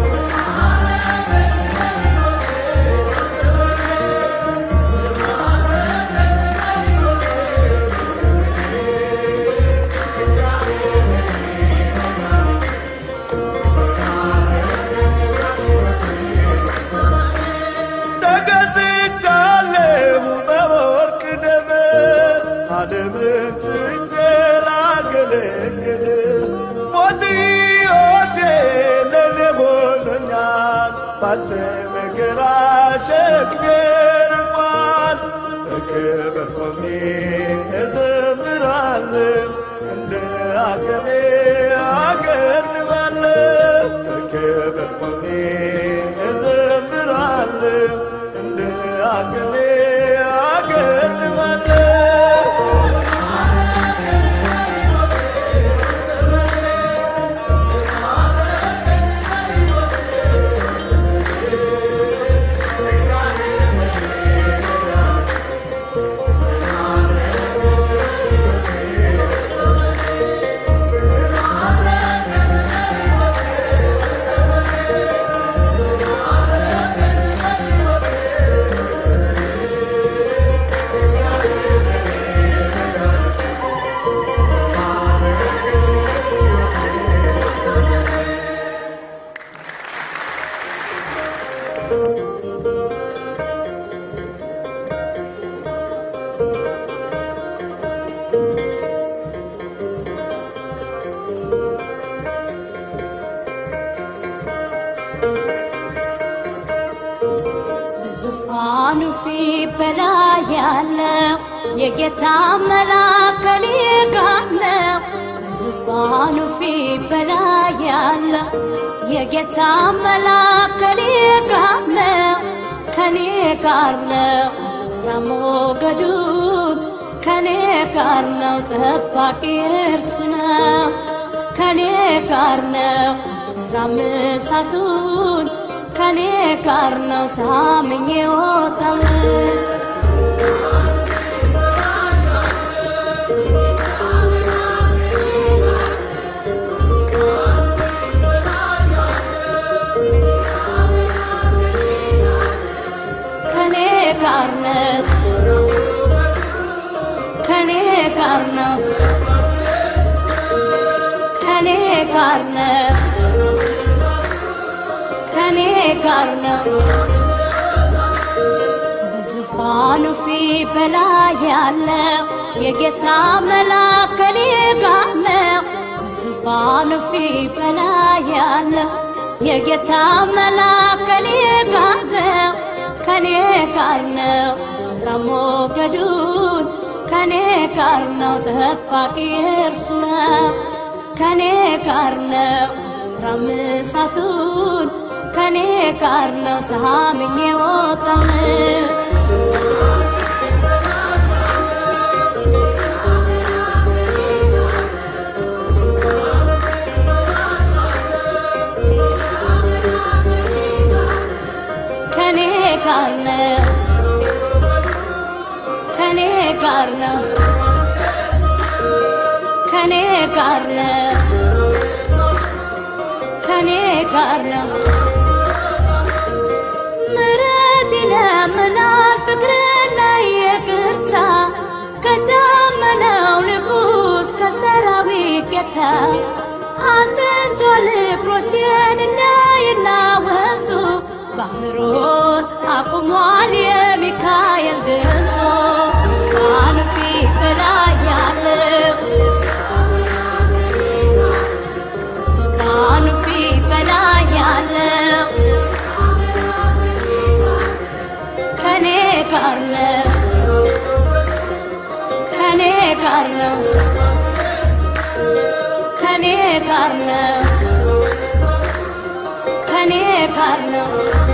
ተገዝቻለሁ በወርቅ ደም ዓለምን ትቼ ላገለግል ሞት ሕይወቴ ለእኔ ሆኖኛል ባንተ መከራ ሸክሜ ርቋል በክብር ቆሜ እዘምራለሁ እንደ አቅሜ አገድባለሁ በክብር ቆሜ እዘምራለሁ እንደ አቅሜ አገድባለሁ በዙፋኑ ፊት በላይ ያለው የጌታ መልአክ ከኔ ጋር ነው። በዙፋኑ ፊት በላይ ያለው የጌታ መልአክ ከኔ ጋር ነው። ከኔ ጋር ነው አልፈራም ሞገዱን ከኔ ጋር ነው ጠባቂ እርሱ ነው። ከኔ ጋር ነው አልፈራም እሳቱን ከኔ ጋር ነው ታምኜ እወጣለሁ። ከኔ ጋር ነው ከኔ ጋር ነው ከኔ ጋር ነው ከኔ ጋር ነው በዙፋኑ ፊት በላይ ያለው የጌታ መልአክ ከኔ ጋር ነው በዙፋኑ ፊት በላይ ያለው የጌታ መልአክ ከኔ ጋር ነው ከኔ ጋር ነው አልፈራም ሞገዱን ከኔ ጋር ነው ጠባቂ እርሱ ነው ከኔ ጋር ነው አልፈራም እሳቱን ከኔ ጋር ነው ታምኜ እወጣለሁ። ከኔ ጋር ነው ከኔ ጋር ነው ከኔ ጋር ነው ከኔ ጋር ነው ምሕረት ይለምናል ፍቅርና ይቅርታ ከታመነው ንጉሥ ከሰራዊት ጌታ አጥንቷል እግሮቼን እንዳይናወጡ ባህሩን አቁሟል የሚካኤል ድምፁ ዙፋኑ ፊት በላይ ያለው ዙፋኑ ፊት በላይ ያለው ከኔ ጋር ነው ከኔ ጋር ነው ከኔ ጋር ነው ከኔ ጋር ነው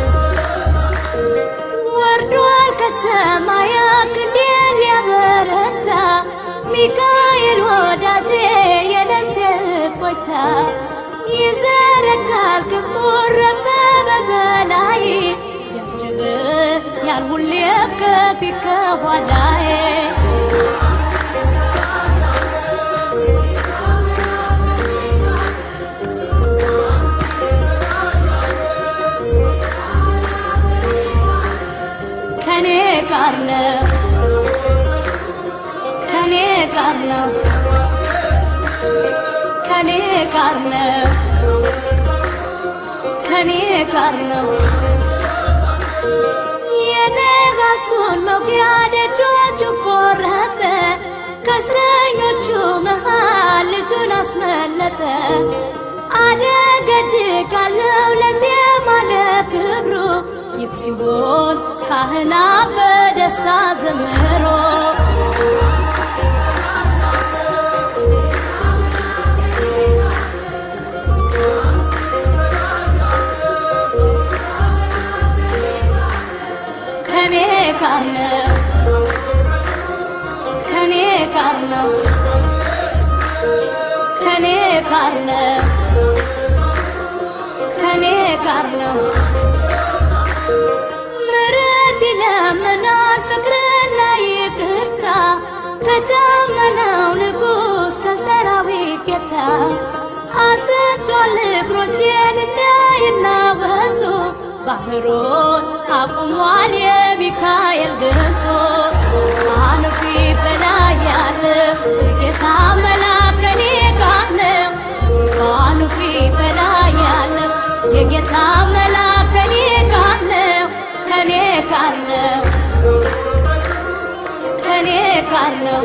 ወርዷል ከሰማያት ክንዴን ሊያበረታ ሚካኤል ወዳጄ የነፍሴ እፎይታ ይዘረጋል ክንፉን ረበበ በላይ ያጅብኛል ሁሌም ከፊት ከኋላዬ ጋር ነው ከኔ ጋር ነው የነጋሱን መውጊያ ደጆቹ ቆረጠ ከእስረኞቹ መሃል ልጁን አስመለጠ አደገድጋለው ለዜማ ለክብሩ ይፍጢሆን ካህና በደስታ ዘምሮ ከኔ ጋር ነው ከኔ ጋር ነው ከኔ ጋር ነው ከኔ ጋር ነው ምሕረት ይለምናል ፍቅርና ይቅርታ ከታመነው ንጉሥ ከሰራዊት ጌታ አጽድቷል እግሮቼን እንዳይናወጡ ባህሩን አቁሟል የሚካኤል ድምፁ ዙፋኑ ፊት በላይ ያለ የጌታ መልአክ ከኔ ጋር ነው ዙፋኑ ፊት በላይ ያለ የጌታ መልአክ ከኔ ጋር ነው ከኔ ጋር ነው ከኔ ጋር ነው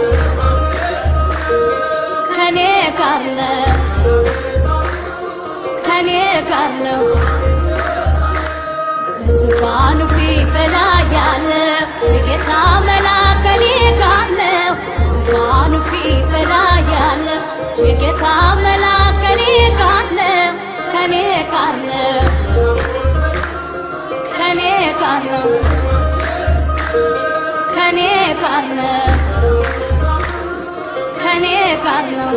ከኔ ጋር ነው ከኔ ጋር ነው በዙፋኑ ፊት በላይ ያለ የጌታ መልአክ ከኔ ጋር ነው ዙፋኑ ፊት በላይ ያለ የጌታ መልአክ ከኔ ጋር ነው ከኔ ጋር ነው ከኔ ጋር ነው ከኔ ጋር ነው ከኔ ጋር ነው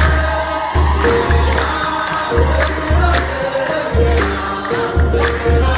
Thank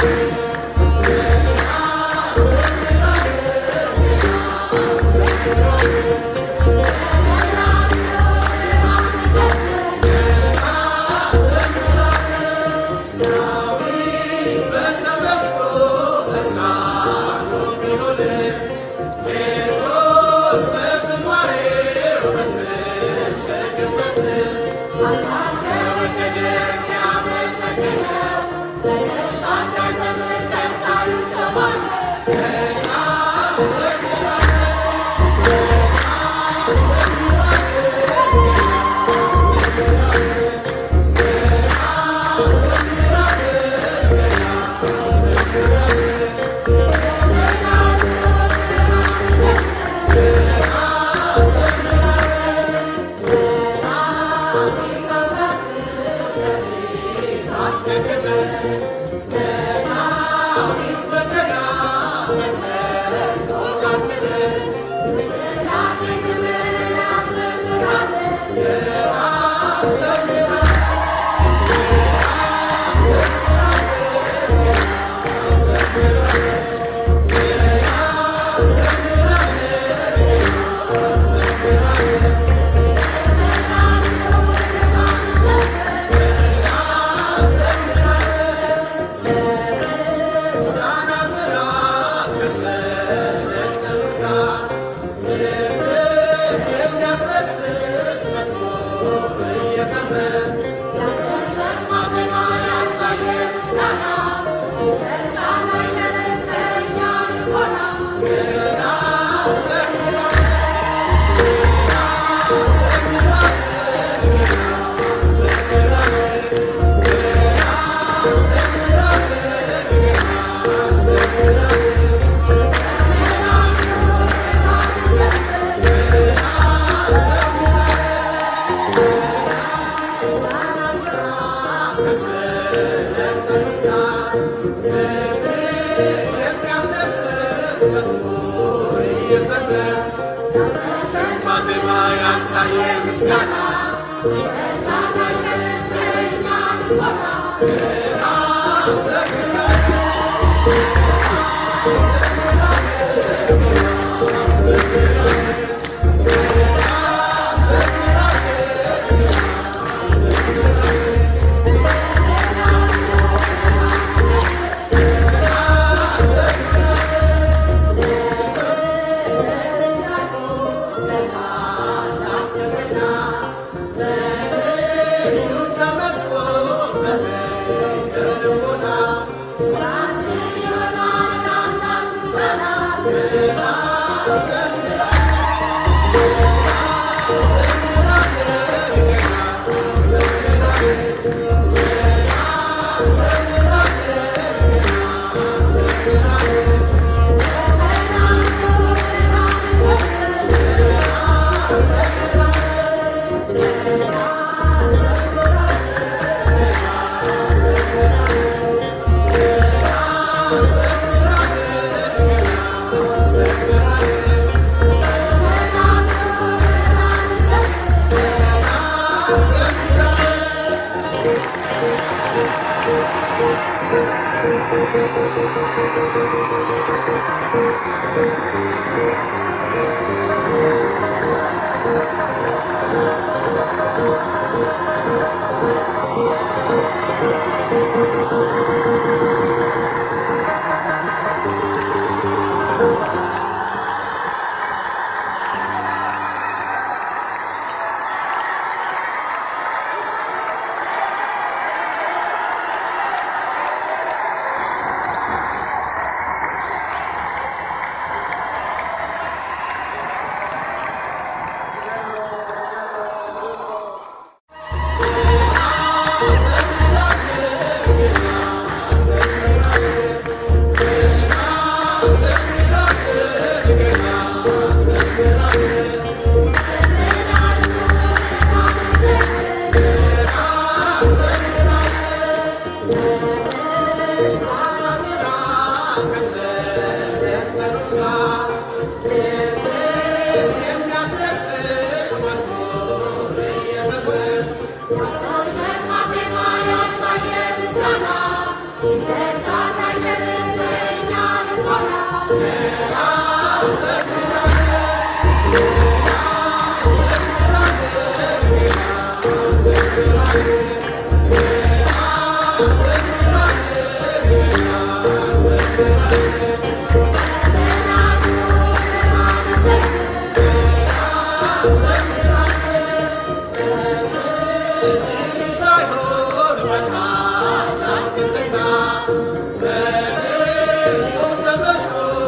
ተመስሎ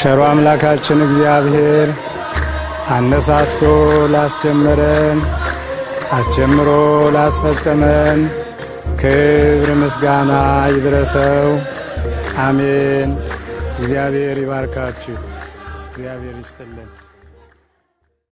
ቸሮ አምላካችን እግዚአብሔር አነሳስቶ ላስጀመረን አስጀምሮ ላስፈጸመን ክብር ምስጋና ይድረሰው። አሜን። እግዚአብሔር ይባርካችሁ። እግዚአብሔር ይስጥልን።